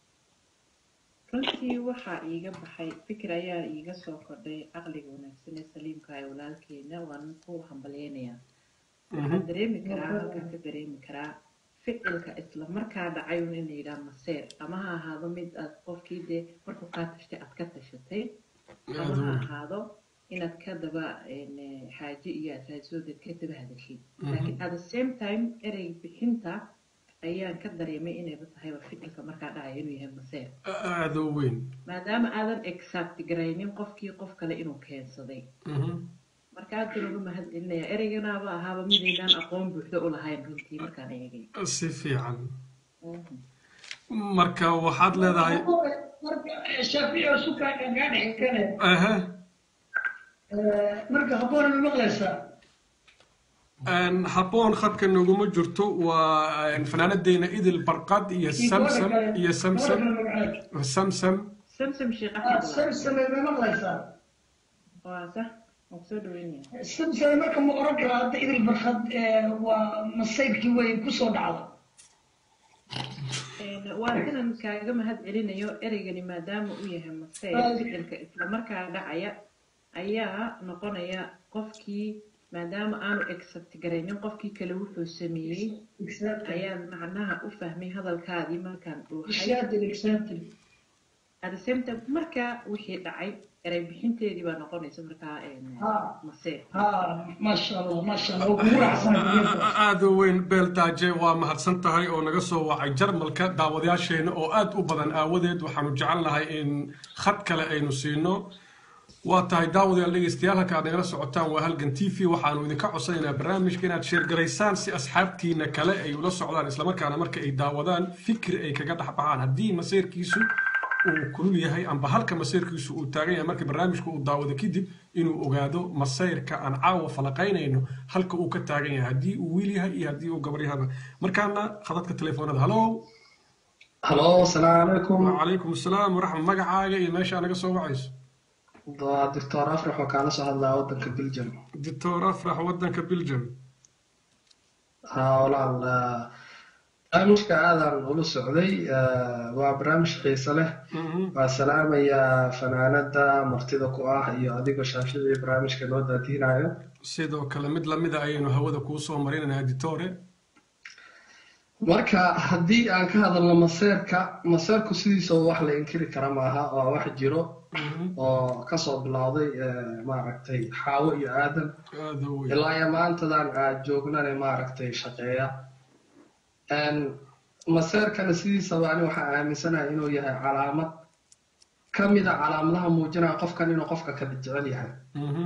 runtii waxaa iiga baxay fikir ayaa iiga soo kordhay caqliga wanaagsan ee saliimka ee walaalkeena waan ku hambalyeynayaa waxaan dareemi karaa halkaan ka dareemi karaa ficilka isla markaa dhacay un in la yidhaha maseer ama ha ahaado mid aad qofkii dee markuu kaa tashtay aad ka tashatay ama ha ahaado inaad ka daba een, xaaje iyo aad raadisoodeed ka daba hadashid laakiin at the same time erey bixinta ayaan ka dareemay inayba tahayba ficilka markaa dhacaya inuu yahay maseer aad u weyn maadaama aadan exact garaynin qofkii qof kale inuu keensaday Mhm. marka aad baan uga mahad celinayaa ereyganaaba ahaaba midaynaan aqoon buuxda u lahayn runtii markaan eegay si fiican marka waxaad leedahay marka shaafici oo sukaa kaa dhexi kale aha marka habboona ma maqlaysaa Een, habboon khadka noguma jirto waa een, fanaanadeena idil barqad iyo samsam iyo samsam samsam samsam sheekh Ah, axmed samsame ma maqlaysaa waa sax waan kusoo dhaweynaya samsame marka ma oran karaa hadda idil barkad waa masayrkii weyn kusoo dhacda waa sidan kaaga mahad celinayo ereygani maadaama uu yahay masayr ficilka islamarkaa dhacaya ayaa noqonaya qofkii maadaama aanu accept garaynin qofkii kale wuxuu sameeyey ayaan macnaha u fahmay hadalkaadii markaan dhuuxay Exactly, exactly. at the same time markaa wixii dhacay erey bixinteedii baa noqonaysa markaa Ha. masayr ha maasha allah maasha allah waa kugu raacsanahay aad u weyn beel daaje waa mahadsan tahay oo naga soo wacay jarmalka daawadayaasheena oo aad u badan aawadeed waxaanu jecelnahay in khad kale aynu siino waa tahay daawadayaal dhegeystayaal halka aad nagala socotaan waa halgan t v waxaanu idinka codsanaynaa barnaamijka inaad sheergaraysaan si asxaabtiina kale ay ula socdaan islamarkaana marka ay daawadaan fikir ay kaga dhex baxaan haddii maseyrkiisu uu kulul yahay amba halka maseyrkiisu uu taagan yahay marka barnaamijka uu daawado kadib inuu ogaado maseyrka aan caawa falaqaynayno halka uu ka taagan yahay haddii uu wiil yahay iyo haddii uu gabar yahaba markaana khadadka telefoonada halo halo asalaamu calaykum wacalaykum asalaam waraxma magacaaga iyo meesha naga soo wacayso waa doctor afrax oo kaala soo hadlaa wadanka belgium doctor afrax wadanka belgium haa walaal ah, barnaamijka aadan ula socday ah, waa barnaamij xiise leh waa salaamayaa fanaanada martida ku ah iyo adigoo shaafici barnaamijka noo daadiinayo sidoo kale mid lamida ayaynu hawada kuu soo marinaynaa editore marka haddii aan ka hadalno maseerka maseerku sidiisa wax la inkiri kara maaha waa wax jiro oo kasoo bilowday eh, maaragtay xaawo iyo aadan aad u weyn ilaa iyo maantadan aad joognane maaragtay shaqeeya Een, maseerkana sidiisaba ani waxaan aaminsanahay inuu yahay calaamad ka mid a calaamadaha muujinaya qofkan inuu qofka kala jecel yahay Mhm.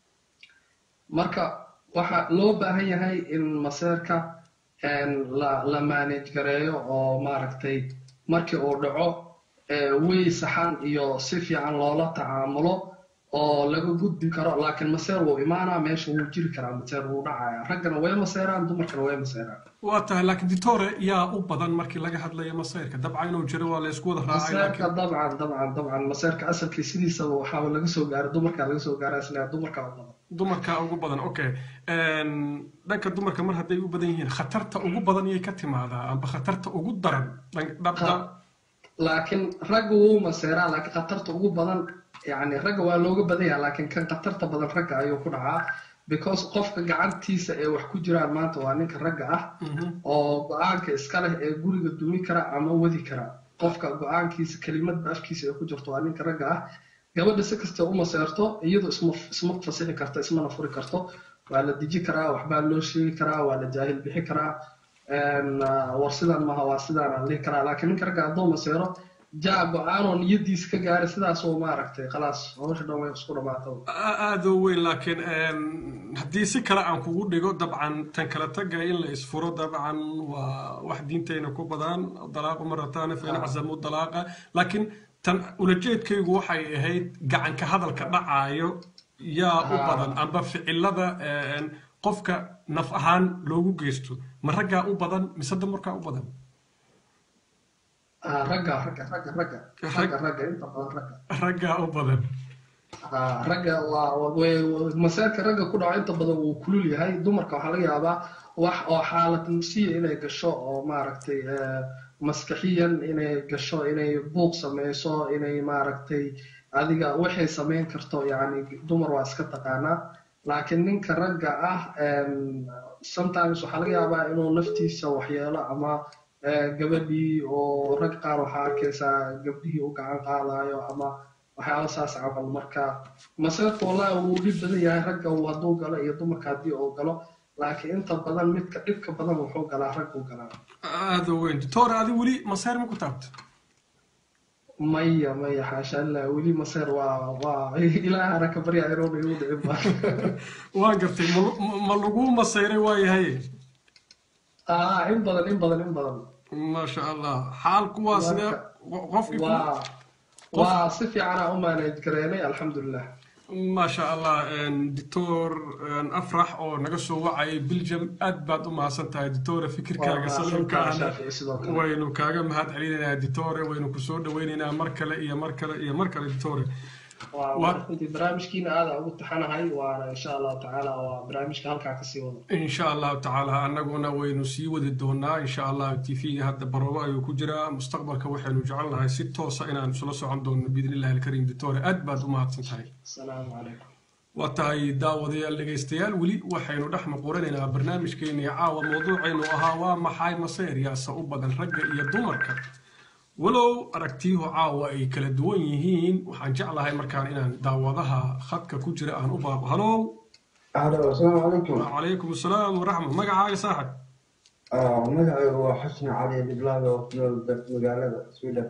marka waxaa loo baahan yahay in maseerka een, la la manage gareeyo oo maaragtay markii uu dhaco ee, wey saxan iyo si fiican loola tacaamulo oo laga gudbi karo laakiin maseer wuu imaanaa meesha wuu jiri karaa maseer wuu dhacaya raggana way maseeraan dumarkana way maseeraan waa tahay laakiin ditore yaa u badan markii laga hadlayo masayrka dabcan inuu jiro waa la isku wada raacay maseerka laakiin dabcan dabcan dabcan maseerka asalkii sidiisaba waxaaba laga soo gaaray dumarkaa laga soo gaaray isla dumarka u badan dumarka ugu badan okay Een, dhanka dumarka mar hadday u badan yihiin khatarta ugu badan iyay ka timaadaa amba khatarta ugu daran dhanka dhabda laakiin ragga wuu maseeraa laakiin khatarta ugu badan yani ragga waa looga badan yahay laakiin kan khatarta badan ragga ayuu ku dhacaa because qofka gacantiisa ee wax ku jiraan maanta waa ninka ragga ah oo go-aanka iska leh ee guriga dumi kara ama wadi kara qofka go-aankiisa kelimadba afkiisa ee ku jirto waa ninka ragga ah gabadha si kasta u maseerto iyadu isma isma fasixi karto ismana furi karto waa la deji karaa waxbaa loo sheegi karaa waa la jaahil bixi karaa een, ah, war sidan maha waa sidaan aan dhihi karaa laakiin ninka ragga hadduu maseero jaa go-aanoo niyadiisa ka gaaray sidaasoo maaragtay khalaas hawsha dhan way isku dhamaataba A- aad u weyn laakiin een, haddii si kale aan kugu dhigo dabcan tan kala taga in la isfuro dabcan waa wax diintayna ku badan dalaaqu marataane fa in cazamu dalaaqa laakiin tan ulajeedkaygu waxay ahayd gacanka hadalka dhacaayo yaa u Ah. badan amba ficilada een, qofka naf ahaan loogu geysto ma raggaa u badan mise dumarkaa u badan Ah, ragga ragga ragga ragga ragga ragga inta badan ragga raggaa u badan Ah, ragga waa waa- way- way- maseerka ragga ku dhaco inta badan wuu kulul yahay dumarka waxaa laga yaabaa wax oo xaalad nafsiya inay gasho oo maaragtay eh, maskaxiyan inay gasho inay buuq sameyso inay maaragtay adiga waxay sameyn karto yani dumar waa iska taqaanaa laakiin ninka ragga ah em, sometimes waxaa laga yaabaa inuu naftiisa waxyeelo ama eh, gabadhii oo rag qaar waxaa arkaysaa gabdhihii u gacan qaadayo ama waxyaaba saas camal marka maseerka wallahi wuu dhib badan yahay ragga uu hadduu galo iyo dumarka haddii uu galo laakiin inta badan midka dhibka badan wuxuu galaa ragguu galaa aad u weyn ditore adi weli maseer ma ku taabto maya maya xaasha allah weli maseer waa waa ilaahana ka barya iroona igu dhicin ba waan gartay ma- ma- ma lagu masayray waayahay ah in badan in badan in badan maasha allah xaalku waa sidee qofkii ku- waa waa si fiicanaa u manage gareynay alxamdulilah maasha allah doctor afrax oo naga soo wacayay belgium aad baad u mahadsan tahay doctore fikirkaaga Waa saliimka mahadsantahay, ahna Shaafici, sidoo kale. waynu kaaga mahad celinaynaa doctore waynu kusoo dhaweynaynaa mar kale iyo mar kale iyo mar kale doctore waa Waa- runtii barnaamijkiina aada ugu taxanahay waana insha allahu tacaala waa barnaamijka halkaa kasii wado in sha allahu tacaala annaguna waynu sii wadi doonaa in sha allah t v-ga hadda baroobo ayuu ku jiraa mustaqbalka waxaynu jecelnahay si toosa inaan isula socon doono biidn illahi alkariim doctore aad baad u mahadsan tahay asalaamu calaykum waa tahay daawadayaal dhegaystayaal weli waxaynu dhex muquranaynaa barnaamijkeennii caawa mawduucaynu ahaa waa maxay maseer yaasa u badan ragga iyo dumarka walow aragtiyuhu caawa ay kala duwan yihiin waxaan jeclahay markaan inaan daawadaha khadka ku jira aan u baaqo halow Alo, asalaamu calaykum. calaykum asalaam waraxma magacaaga saaxib Ah, Magacaygu waa Xusni Cali Diblaga oo ku nool da- magaalada Sweden.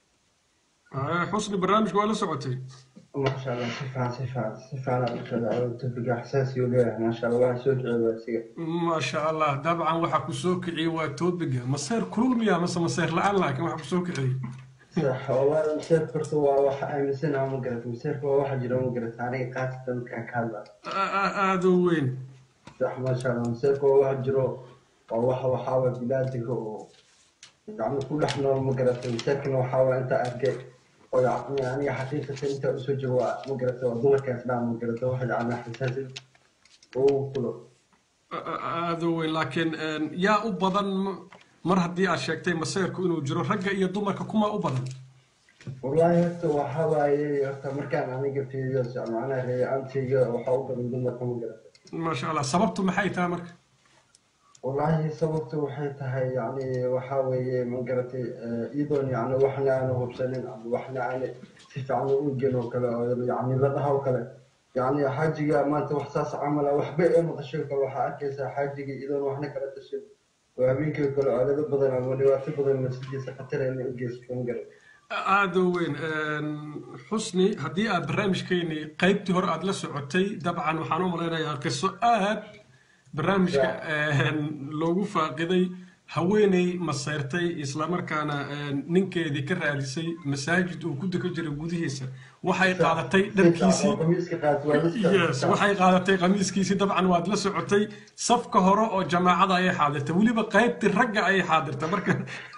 Eh, xusni barnaamijka waa la socotay Masha Allah, si fiican, si fiican, si fiican aad u shaqeeyay. Topiga xasaasi u leeyahay, masha Allah, waxaan soo kiciyay waa isiga. maasha allah dabcan waxaa ku soo kiciyey waa toobiga maseer kulul miya mase maseer la-aan laakiin waxaa ku soo kiciyey Sax, wallahi maseerka horta waa wax aaminsanahay ma garata. Maseerka waa waxa jira ma garata. Aniga qaasatan markaan ka hadlayo. aada u weyn Sax, masha Allah, maseerka waa wax jiro. Waa waxa waxaa waye bini'aadamka oo yacni ku dhex nool ma garata. Maseerkana waxaa waye inta arkay oo yacni aniga xaqiiqatan inta usoo joogo waa ma garata waa dumarkaas dhaa ma garata waxa yacni xasaasi oo kulo. aada u weyn laakiin yaa u badan m- mar haddii aad sheegtay maseerku inuu jiro ragga iyo dumarka kuma u badan والله horta waxa waaye horta markaan aniga fiiriyo macnaha reeyaantayga waxa u badan dumarka ma garata maasha allah sababtu maxay tahay marka wallahi sababtu waxay tahay yacni waxa weeye ma garatay iyadoon yacni waxna aanu hubsanin ama waxna aan si fiican u gen oo kale oo yacni la dhaha oo kale yacni xaajiga maanta wax saas camala waxba ee maqashay oo kale waxaa arkaysaa xaajiga iyadoon waxna kala tashin oo habeenkii oo kale codado badan ama dhibaato badan masjidiisa khatar inay u geysato ma garatay aada u weyn xusni haddii aad barnaamijkeeni qaybtii hore aad la socotay dabcan waxaan u malaynayaa qiso aad barnaamijka loogu faaqiday haweeney maseyrtay islamarkaana ninkeedii ka raadisay masaajid uu ku dukan jiray gudihiisa waxay qaadatay dharkiisii yes waxay qaadatay qamiiskiisii dabcan waad la socotay safka hore oo jamaacada ayay xaadirtay weliba qaybtii ragga ayay xaadirtay marka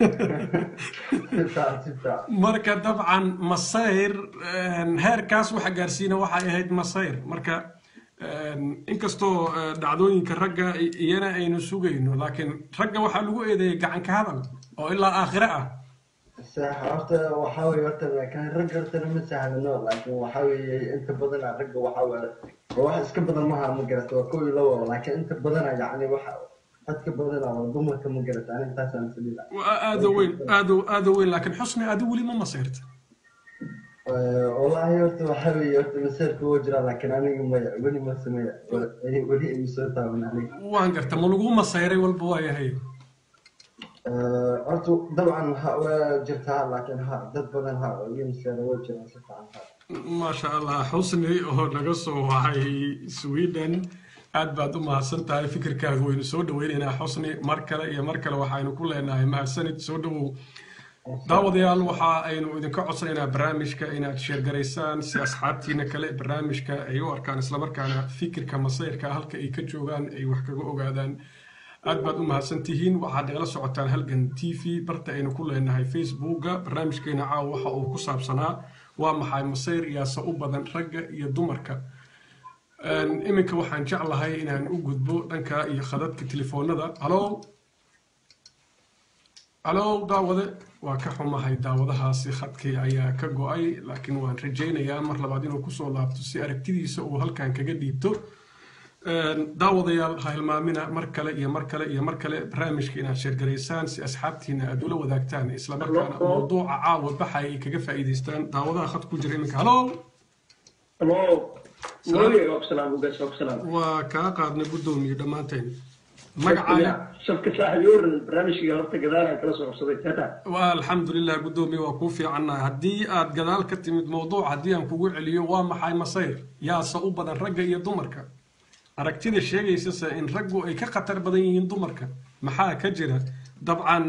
marka dabcan masayr heerkaas waxa gaarsiina waxay ahayd masayr marka inkastoo dhacdooyinka ragga iyana aynu sugayno laakiin ragga waxaa lagu eedeeyay gacanka hadal oo ilaa aakhire ah sax horta waxaa weeye horta laakiin ragga hortana ma sahlano laakiin waxaa weeye inta badana ragga waxaa weeye waa wax iska badan maha ma garata waa kow iyo labo laakiin inta badana yacni waxa dadka badana waa dumarka ma garata ani intaasaan isdhila aada weyn aada aada weyn laakiin xusni adi weli ma masayrta والله horta waxaa weeye horta maseerka wuu jiraa laakiin aniga maya weli ma sameeya weli ima soo taaban aniga waan garta ma lagu masayray walba waa yahay horta dabcan ha waa jirtaa laakiin ha dad badan ha ii maseera waa jiraa si fiican ha maasha allah xusni oo naga soo wacay sweden aad baad u mahadsan tahay fikirkaaga waynu soo dhaweynaynaa xusni mar kale iyo mar kale waxaynu ku leenahay mahadsanid soo dhawow daawadayaal waxa aynu idinka codsanaynaa barnaamijka inaad sheergaraysaan si asxaabtiina kale barnaamijka ay u arkaan islamarkaana fikirka masayrka halka ay ka joogaan ay wax kaga ogaadaan aad baad u mahadsan tihiin waxaad nagala socotaan halgan t v barta aynu ku leenahay facebooka barnaamijkeena caawa waxa uu ku saabsanaa waa maxay masayr yaase u badan ragga iyo dumarka iminka waxaan jeclahay inaan u gudbo dhanka iyo khadadka telefoonada halo halo daawade waa ka xumahay daawadahaasi khadkii ayaa ka go-ay laakiin waan rajaynayaa mar labaad inuu kusoo laabto si aragtidiisa uu halkan kaga dhiibto daawadayaal ha hilmaamina mar kale iyo mar kale iyo mar kale barnaamijka inaad sheergaraysaan si asxaabtiina aad ula wadaagtaan islamarkaana mawduuca caawa baxa ay kaga faa'iidaystaan daawadaha khad ku jira iminka halo waa kaa qaadnay guddoomiye dhammaanteen magacaaga shabka saaxiib yoran barnaamijkiga horta gadaalaan kala soo qabsaday tata waa alxamdulilah guddoomiye waa kuu fiicannahay haddii aad gadaal ka timid mawduuc haddii aan kugu celiyo waa maxay masayr yaase u badan ragga iyo dumarka aragtida sheegaysase in raggu ay ka khatar badan yihiin dumarka maxaa ka jira dabcan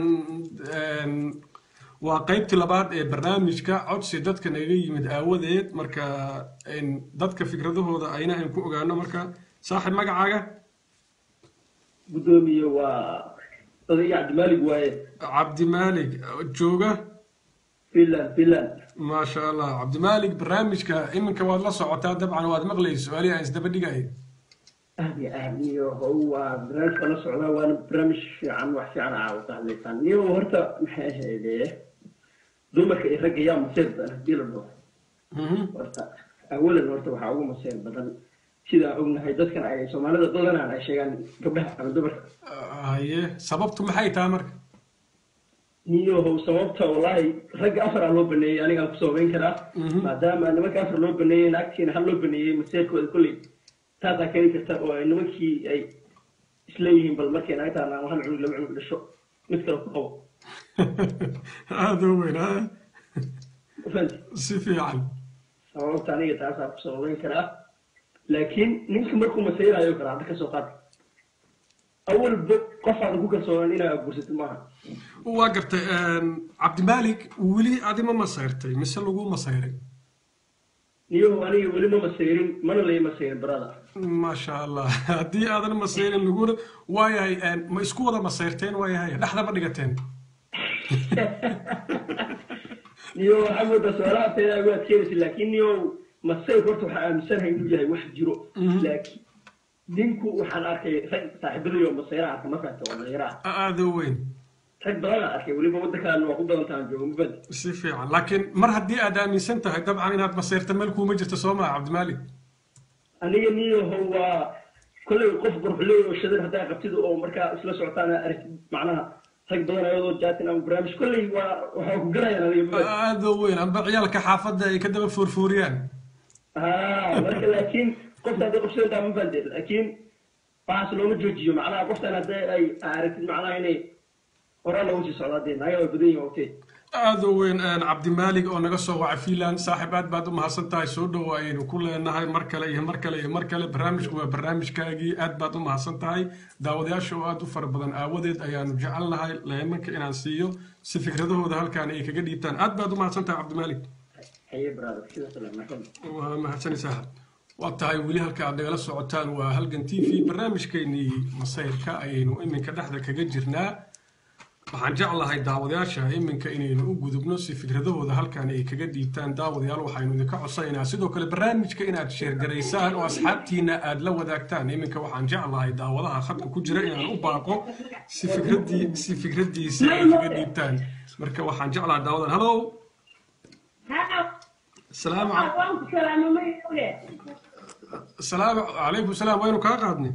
waa qaybtii labaad ee barnaamijka codsi dadka naga yimid aawadeed marka dadka fikradahooda ayna aan ku ogaano marka saaxib magacaaga gudoomiye waa odayga cabdimaalig waaye cabdimaalig jooga finland finland maasha allah cabdimaalig barnaamijka iminka waad la socotaa dabcan waad maqlaysa su-aalihi aan isdaba dhigay aad iyo aad niyo how waa barnaamijka la socdaa waana barnaamij fiican wax fiican aa ka hadlaysaan niyo horta maxay ahayde dumarka iyo ragga yaa maseer badan hadii la dhaho horta awalan horta waxaa ugu maseer badan sidaan ognahay dadkan ay soomaalida badanaan ay sheegaan gabdhaha ama dumarka haye sababtu maxay tahay marka niyo how sababta wallaahi ragga afar aa loo baneeyey anigaan ku sababeyn karaa maadaama nimanka afar loo baneeyey naagtiina hal loo baneeyey maseerkooda kolley taasaa keeni karta oo ay nimankii ay isleeyihiin bal markay naagtaan aan hal cunug laba cunug dhasho mid kale ku qabo aada u weyn ha si fiican sababta aniga taasaa ku sababeyn karaa laakiin ninka markuu masayrayo kale hadda kasoo qaad awalba qof aadan ku kalsoonaan inaa guursato maaha waa gartay cabdimaalik weli adi ma masayrtay mise lagu masayray niyo aniga weli ma masayrin mana lay masayrin barada maasha allah haddii aadan masayrin laguna waayahay ma isku wada masayrteen waayahay dhexda ma dhigateen niyo waxaa moodaa su-aalaha teeda agu adkeenaysa laakiin niyo masayr horta waxaa aaminsanahay inuu yahay wax jiro laakiin ninku waxaan arkay rag saaxiibadayo masayra arka ma fahanta waa dhalinyaraha aada u weyn rag badan aan arkay weliba waddankan waa ku badan tahan joogo mafahanta si fiican laakiin mar haddii aad aaminsan tahay dabcan inaad masayrta meel kuuma jirto soo maa cabdimaalik aniga niyo how waa kolley qof qurxuley oo shadar haddaa qabtid oo markaa isla socotaan aragtid macnaha rag badan ayadoo jaatin ama barnaamij kolley waa waxaa ku galayaan adiga aada u weyn amba ciyaalka xaafadda ay ka daba foorfooriyaan ha marka laakiin qofta hadday qofsadantaa ma fahante laakiin waxaas looma joojiyo macnaha qoftan hadday ay aragtid macnaha inay horaan loogu sii socdaa dee naga waa badan yihin ogtee aada u weyn cabdimaalig oo naga soo wacay finland saaxiib aad baad u mahadsan tahay soo dhowo ayaynu ku leenahay mar kale iyo mar kale iyo mar kale barnaamijku waa barnaamijkaagii aad baad u mahadsan tahay daawadayaasha oo aad u fara badan aawadeed ayaanu jecelnahay leemanka inaan siiyo si fikradahooda halkaan ay kaga dhiibtaan aad baad u mahadsan tahay cabdimaalig waa mahadsanaysaa waa tahay weli halka aad nagala socotaan waa halgan t v barnaamijkeenii masayrka ayaynu iminka dhexda kaga jirnaa waxaan jeclahay daawadayaasha iminka inaynu u gudubno si fikradahooda halkan ay kaga dhiibtaan daawadayaal waxaynu idinka codsanaynaa sidoo kale barnaamijka inaad sheergaraysaan oo asxaabtiina aad la wadaagtaan iminka waxaan jeclahay daawadaha khadka ku jira inaan u baaqo si fikradii si fikradiisa ay kaga dhiibtaan marka waxaan jeclahay daawadan hallow السلام السلام عليكم السلام وينو كا قادني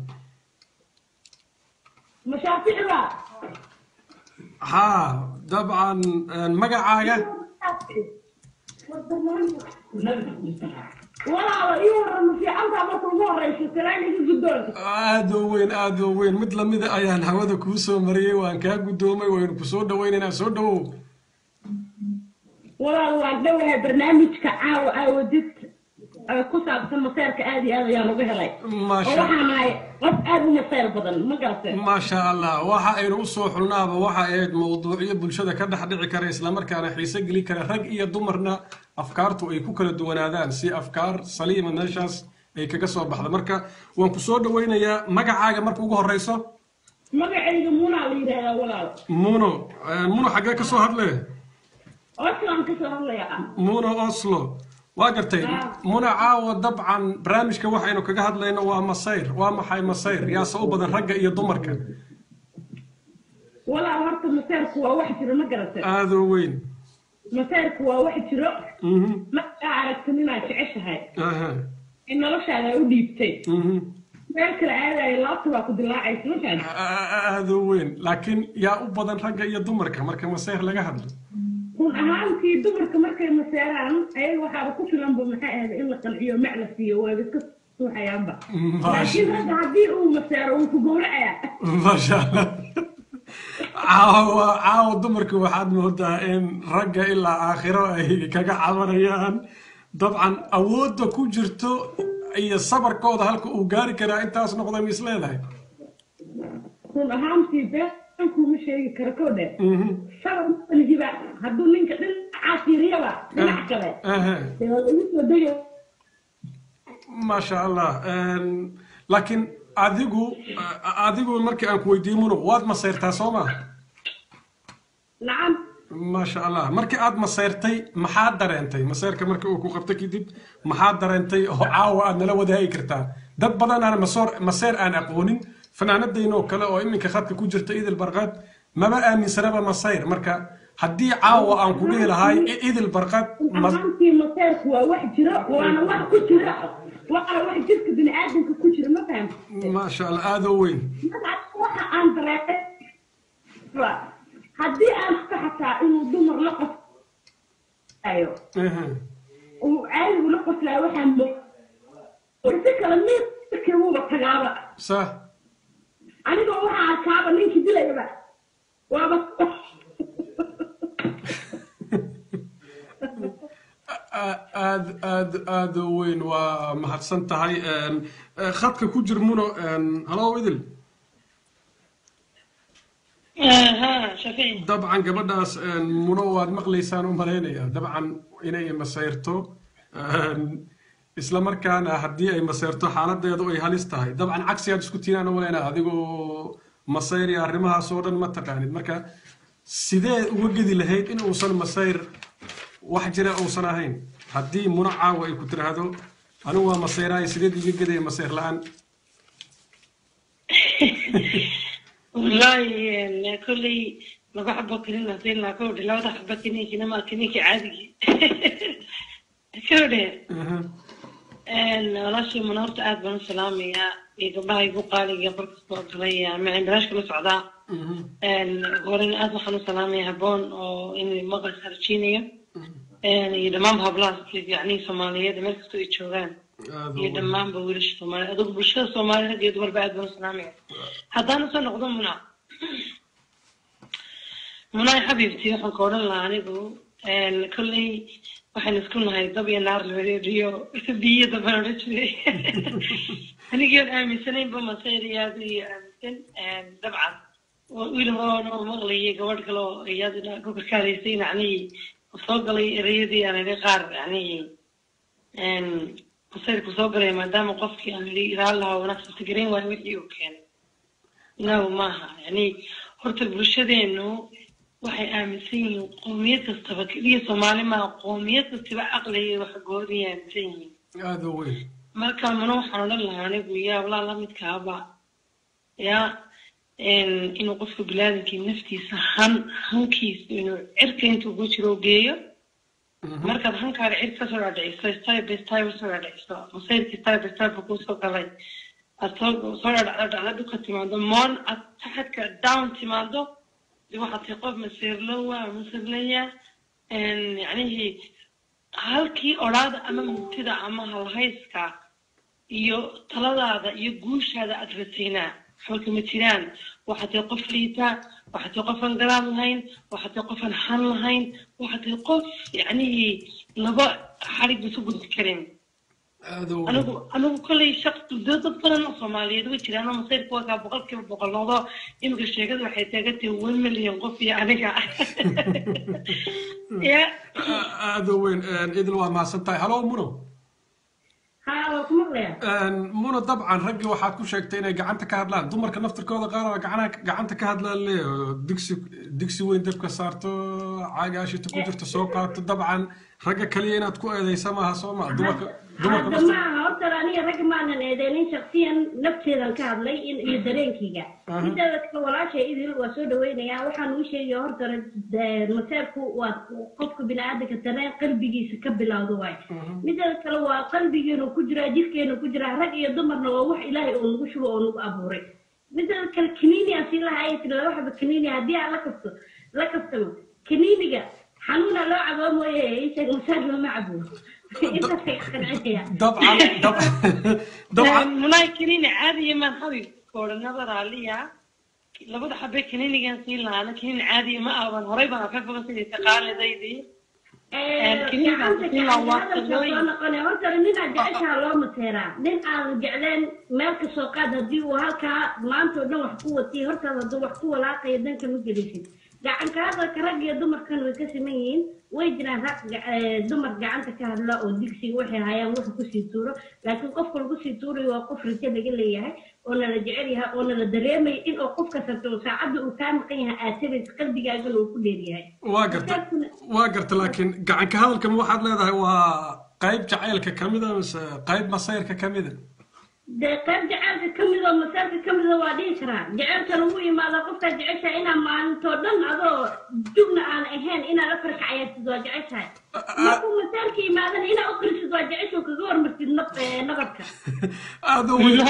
مشافعنا ها طبعا مقعاقة والله يورن في عمدا ما تنظر رئيس السلام يجي aad u weyn aad u weyn mid lamida ayaan hawada kuu soo mariyey waan kaa guddoomay waynu ku soo dhawaynaynaa soo dhawow walaal waan dhowahay barnaamijka caawa aawadid ku saabsan maseerka aad iyo aad ayaan uga helay Maasha- oo waxaan ahay qof aad u maseer badan ma garatay maasha allah waxa aynu u soo xulnaaba waxa ahayd mowduucyo bulshada ka dhex dhici kara islamarkaana xiise geli kara rag iyo dumarna afkaartu ay ku kala duwanaadaan si afkaar saliima meeshaas ay kaga soo baxda marka waan ku soo dhawaynayaa magacaaga marka ugu horeyso magacayga munaa la yidhaahdaa walaal muno Eh, muno xaggee ka soo hadle oslaan ka soo hadlayaa muno oslo waa gartay muna caawa dabcan barnaamijka waxaynu kaga hadlayno waa masayr waa maxay masayr yaase u badan ragga iyo dumarka walaal horta maseerku waa wax jiro ma garatay aada u weyn maseerku waa wax jiro Mhm. markaa aragtin inaad jeceshahay Aha. in noloshaada u dhiibtay Mhm. meel kale aadayo laabta baa ku dilaacaysa ma fahamtay aada u weyn laakiin yaa u badan ragga iyo dumarka marka masayr laga hadlo run ahaantii dumarka markay maseeraan ayaga waxaaba ku filanba maxay ahayd in la qanciyo mac la siiyo waaba iska suuxayaanba laakiin ragga haddii uu maseero wuu ku gowracayaa maasha allah caawa caawa dumarka waxaad moodaa in ragga ilaa aakhiro ay kaga cabanayaan dabcan awoodda ku jirto iyo sabarkooda halka uu gaari karaa intaas noqda ma is leedahay run ahaantii de kuma sheegi karo ko dhe sabar malihiba hadduu ninka dhinacaas yiriyaba dhinac kale Aha. dee waa lagu soo degay maasha allah Een, laakiin adigu a- adigu markii aan ku weydiiyo muno waad masayrtaa soo ma nacam maasha allah markii aad masayrtay maxaad dareentay masayrka markii uu ku qabto kadib maxaad dareentay oo caawa aad nala wadaagi kartaa dad badan aan masoor masayr aan aqoonin fanaanadaynoo kale oo iminka khadka ku jirta idil barqaad maba aaminsanaba masayr marka haddii caawa aan ku dhihi lahay i- idil barqaad mas- ahaantii maseerku waa wax jira waana wax ku jira waana wax jirka bini'aadamka ku jira ma fahamta maasha allah aada u weyn waxa aan dareemay haddii aan ka xataa inuu dumar la qoslayo Aha. uu caadigu la qoslayo waxaan mo si kale midkii wuuba tagaaba صح anigoo waxaa arkaaba ninkii dilayaba waaba aad aad aad u weyn waa mahadsan tahay Een, eh, khadka ku jir muno halo idil ها شفيع dabcan gabadhaas een, muno waad maqlaysaan u malaynayaa dabcan inay masayrto Een, isla markaana haddii ay masayrto xaaladeedu ay halis tahay dabcan cagsigaad isku tiinaan u malaynaa adigoo masayr iyo arrimahaas oo dhan ma taqaanid marka sidee uga gedi lahayd in uusan masayr wax jira uusan ahayn haddii muno caawa ay ku tiraahdo anigu waa masayraay sideed iga gedaya masayr la-aan والله إن كلي لو حبة كلنا زينا كودي لو ده حبة كنيكي نما كنيكي عادي كودي إن والله شيء من هرت آد بن سلامي يا يقبلها يبقى لي قبل كسبة قليا ما عندناش كل سعداء إن ورين آد وحنو سلامي هبون أو إني مغرب خرجينية إن يدمام هبلاس يعني سومالية دمرك تو يتشوغان iyo dhammaanba wiilasha soomaaliya adugu bulshada soomaaliya rag iyo dumarba aad baan u salaamaya haddaan usoo noqdo muna munaay xabiibtii waxaan ka odhan lahaa anigu kolley waxaan isku nahay dab iyo naar labareeriyo biyo dabaan odhan jiray anigii oon aaminsanaynba masayriyaada iyo aaminsan dabcan wiil horoon oo maqlayay gabadh kale oo iyaduna ku karkaaraysay yacnii soo galay ereyadii aan idhi qaar yacnii masayrku soo galay maadaama qofkii aan idhi ilaal lahaa wanaagsan tagarayn waayo wixii uu keenay inagu maaha yani horta bulshadeenu waxay aaminsan yihiin qoomiyad kastaba keliya soomaali maaha qoomiyad kastaba caqliga wax goodiyay aaminsan yihiin aada u weyn marka mana waxaan odhan lahaa anigu yaa walaa lamidkaaba yaa inuu qofka bilaadankii naftiisa han hankiisa inuu cirka intuu ku jiro geeyo markaad hankaaga cid kasoo dhaadhiciso style by style usoo dhaadhiciso masayrkii style by style buu kusoo galay aad soo soo dhaadhacda dhacda dhulka timaado moon aad taxadka down timaado de waxaad tahay qof masiirlowa masirlaya yacnihii halkii odhaada ama mugtida ama halhayska iyo taladaada iyo guushaada aad rataynaa waxba kama jiraan waxaad tahay qof liita waxaad tahay qof aan garaad lahayn waxaad tahay qof aan han lahayn waxaad tahay qof yacnihii laba xarig bisu gudbi karin aada u weyn anigu anigu kolley shaq dad dad badan oo soomaaliyeed way jiraan oo masayrka waa kaa boqolkiiba boqol noqdo imika sheegada waxay taagan tahay one million qof iyo aniga ya aada u weyn idil waa mahadsan tahay halo muno haa waa ku maqlaya muno dabcan raggii waxaad ku sheegtay inay gacanta ka hadlaan dumarka naftirkooda qaar oo gacana gacanta ka hadlaan le oo digsi digsi weyn dabka saarto caagaashita ku jirto soo qaato dabcan ragga kaliya inaad ku eedeysa maaha soo maa dumarka dumarka hadda naftir maaha horta aniga ragga maanan eedeynin shaksiyan nafteedan ka hadlay in iyo dareenkayga Aha. mideeda kale walaashay idil waa soo dhaweynayaa waxaan uu sheegaya horta de- maseerku waa qofka biniaadanka dareen qalbigiisa ka bilowdo waay mideeda kale waa qalbigeenu ku jiraa jirkeenu ku jiraa rag iyo dumarna waa wax ilaahay oo lagu shubo oo lagu abuuray mideeda kale kaniini aan sii lahaa ay tiri laba xaba kaniini haddii aan la kasto la kastamo kaniiniga xanuuna loo caboo mooye isheeg masaar looma cabo intaasay qancinaya dabcan dabcan dabcan munaay kaniini caadiya maan xabib koodhanada raaliya labada xabe kaniinigan siin lahaana kaniini caadiya ma aaban horay baan afeefaba sidii taqaalidaydii gacanta hadalka soo noqonay horta nin aan jeceshaha loo mateeraa nin aan jecleen meel ka soo qaad haddii uu halkaa maanta oo dhan wax ku watay hortaada hadduu wax ku walaaqayo danka ma gelisid gacanka hadalka rag iyo dumarkan way ka siman yihiin way jiraan rag dumar gacanta ka hadla oo digsiga waxay hayaan wuxu kusii tuuro laakiin qofka lagu sii tuurayo waa qof rajo laga leeyahay oo nala jecel yahay oo nala dareemaya in uu qofka sabto saacadda uu kaa maqan yahay aad tabaysa qalbigaagana uu ku dheeryahay waa garta waa garta laakiin gacanka hadalka ma waxaad leedahay waa qayb jacaylka ka mida mise qayb masayrka ka mida dee qayb jaceylka ka mid oo masaarka ka mida waa dhihi karaa jaceylka lagu imaado qofkaa jeceshahay inaa maalintoo dhan adoo jugna aan ahayn inaad afar kacayaartid waa jeceshahay markuu masaarka imaadana inaa u qirisid waa jecesho kaga hormartid nab- eh, nabadka aad u weyn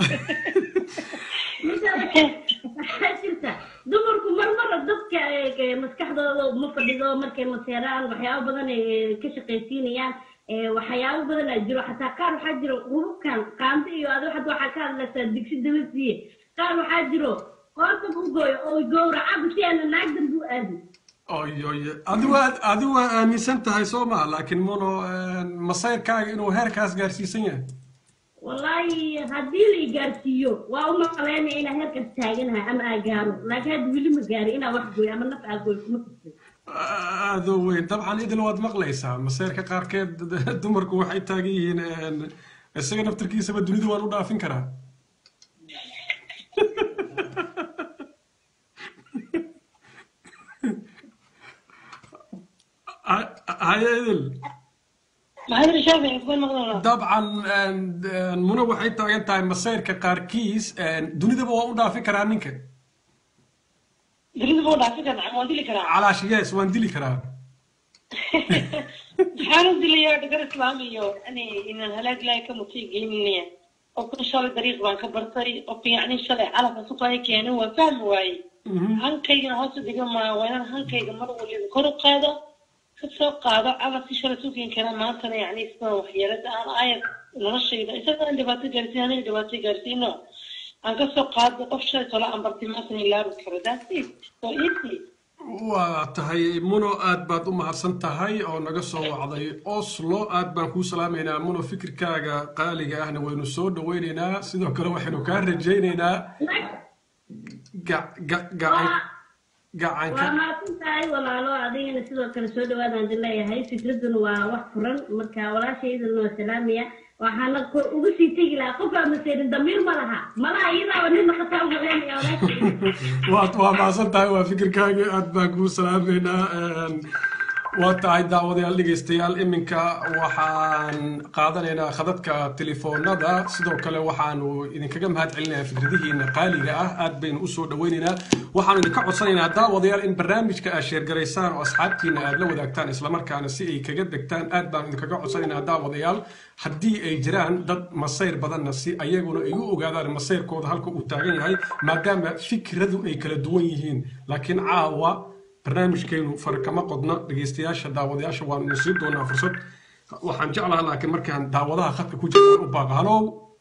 waxaa jirta dumarku marmara dadka eh, maskaxdooda ma fadhido markay maseeraan waxyaabo badan ay ka shaqaysiinayaan eh, waxyaabo badan aa jiro xataa qaar waxaa jiro hububkan qaando iyo adi hadda waxaa ka hadlaysaa digsi dabasiye qaar waxaa jiro qoorta u gooyo oo gowracaba si aana naag dambe u aadin oy oy adi waa adi waa aaminsan tahay soo maa laakiin mono masayrkaaga inuu heerkaas gaarsiisan yahay wallaahi haddii la igaarsiiyo waa u maqleynaya inaa heerkaas taaganahay ama aa gaaro laakiin hadda weli ma gaari inaa wax gooyo ama naf aa gooyo kuma fikrin aad u weyn dabcan idil waad maqlaysaa masayrka qaarkeed dumarku waxay taagan yihiin een, isaga naftirkiisaba dunida waan u dhaafin karaa Ha- haye idil maxamed shaafici kuwan maqlana dabcan een, een, muna waxay taagan tahay masayrka qaarkiis een, dunidaba waa u dhaafin karaa ninka dunida buu dhaafi karaa waan dili karaa calaash yes waan dili karaa maxaan u dilayaa dhagar islaam iyo yani inaan halaag ilaahay ka mutay geyninaya oo kun shalay dariiq baan ka bartay oo yacni shalay calafka suqaya keenin waa fahmi waaye hankaygana hoos u dhiga maayo waa inaan hankayga mar waliba kor u qaado ka soo qaado calafkii shalay sukin kara maantana yacni sida waxyeelada aan ayar noloshayda isagaan dhibaato gaarsiin aniga dhibaato gaarsiino aan ka soo qaado qof shalay tola aan bartay maantana ilaabi karo that's it so easy waa tahay muno aad baad u mahadsan tahay oo naga soo wacday oslo aad baan kuu salaamaynaa muno fikirkaaga qaaliga ahna waynu soo dhawaynaynaa sidoo kale waxaynu kaa rajaynaynaa ga- ga- gacan waa gacanka mahadsan tahay walaalo adigana sidoo kale soo dhawaadaan idin leeyahay fikraduna waa wax furan marka walaashaydana waa salaamaya waxaana ko- uga sii tegi lahaa qof aan maseyrin damiir ma laha malaha iyadaaba nin naqataa u maleynaya walaashayda waad waa mahadsan tahay waa fikirkaaga aad baan kuu salaamaynaa een, waa tahay daawadayaal dhegaystayaal iminka waxaan qaadanaynaa khadadka telefoonada sidoo kale waxaanu idinkaga mahad celinayaa fikradihiina qaaliga ah aad baynu usoo dhawaynaynaa waxaanu idinka codsanaynaa daawadayaal in barnaamijka aad sheergaraysaan oo asxaabtiina aad la wadaagtaan islamarkaana si ay kaga degtaan aad baanu idinkaga codsanaynaa daawadayaal haddii ay jiraan dad masayr badanna si ayaguna ay u ogaadaan masayrkooda halka uu taagan yahay maadaama fikradu ay kala duwan yihiin laakiin caawa barnaamijkeenu far kama qodna dhegaystayaasha daawadayaasha waanu idin siin doonaa fursad waxaan jeclaha laakiin markaan daawadaha khadka ku jiraan u baaqa halow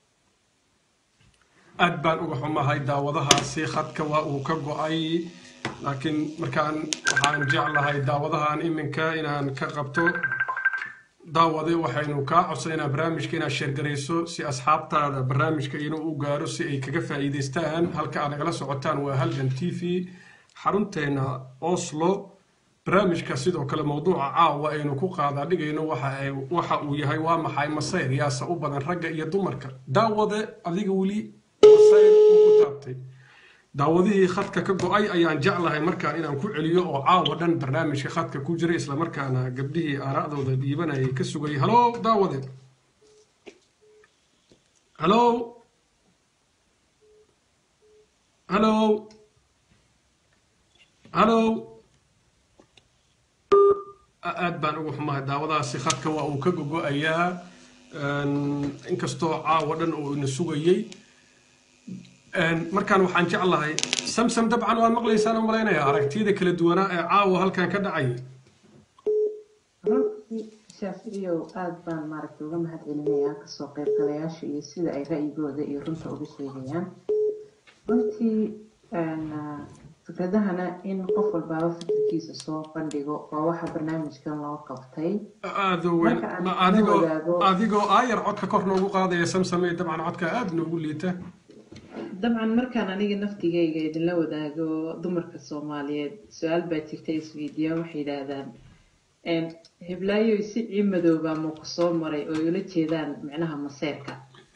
aad baan uga xumahay daawadahaasi khadka waa uu ka go-ay laakiin markaan waxaan jeclahay daawadahan iminka inaan ka qabto daawade waxaynu kaa codsanaynaa barnaamijka inaad sheergarayso si asxaabtaada barnaamijka inuu u gaaro si ay kaga faa'iidaystaan halka aad nagala socotaan waa halgan t v xarunteena oslo barnaamijka sidoo kale mowduuca caawa aynu ku qaadaa dhigayno waxa ay- waxa uu yahay waa maxay masayr yaase u badan ragga iyo dumarka daawade adiga weli masayr uu ku taabtay daawadihii khadka ka go-ay ayaan jeclahay markaan inaan ku celiyo oo caawa dhan barnaamijka khadka ku jiray islamarkaana gabdhihii aaraa'dooda dhiibanayay ka sugayay halo daawade halo halo halo A- aad baan ugu xumahay daawadahaasi khadka waa uu ka gogo-ayaa Een, inkastoo caawa dhan uu ina sugayey Een, markaan waxaan jeclahay samsam dabcan waad maqlaysaan u malaynaya aragtiyada kala duwanaa ee caawa halkan ka dhacayay runtii shaaficiyow aad baan maaragtay uga mahad celinayaa kasoo qaybgalayaasha iyo sida ay ra'yigooda iyo runta uga sheegayaan runtii een, ah, fikradahana in qof walbaaba fikirkiisa soo bandhigo waa waxa barnaamijkan loo qabtay aada u weyn Marka aan Ma- la adigoo wadaago- adigoo aayar codka kor noogu qaadaya samsamey dabcan codka aada noogu liita dabcan markaan aniga naftigayga idinla wadaago dumarka soomaaliyeed su-aal baa jirta isweydiiyaan waxay yidhaahdaan "Een, heblaayoy si ciimadoobaa ma ku soo maray oo ay ula jeedaan micnaha maseerka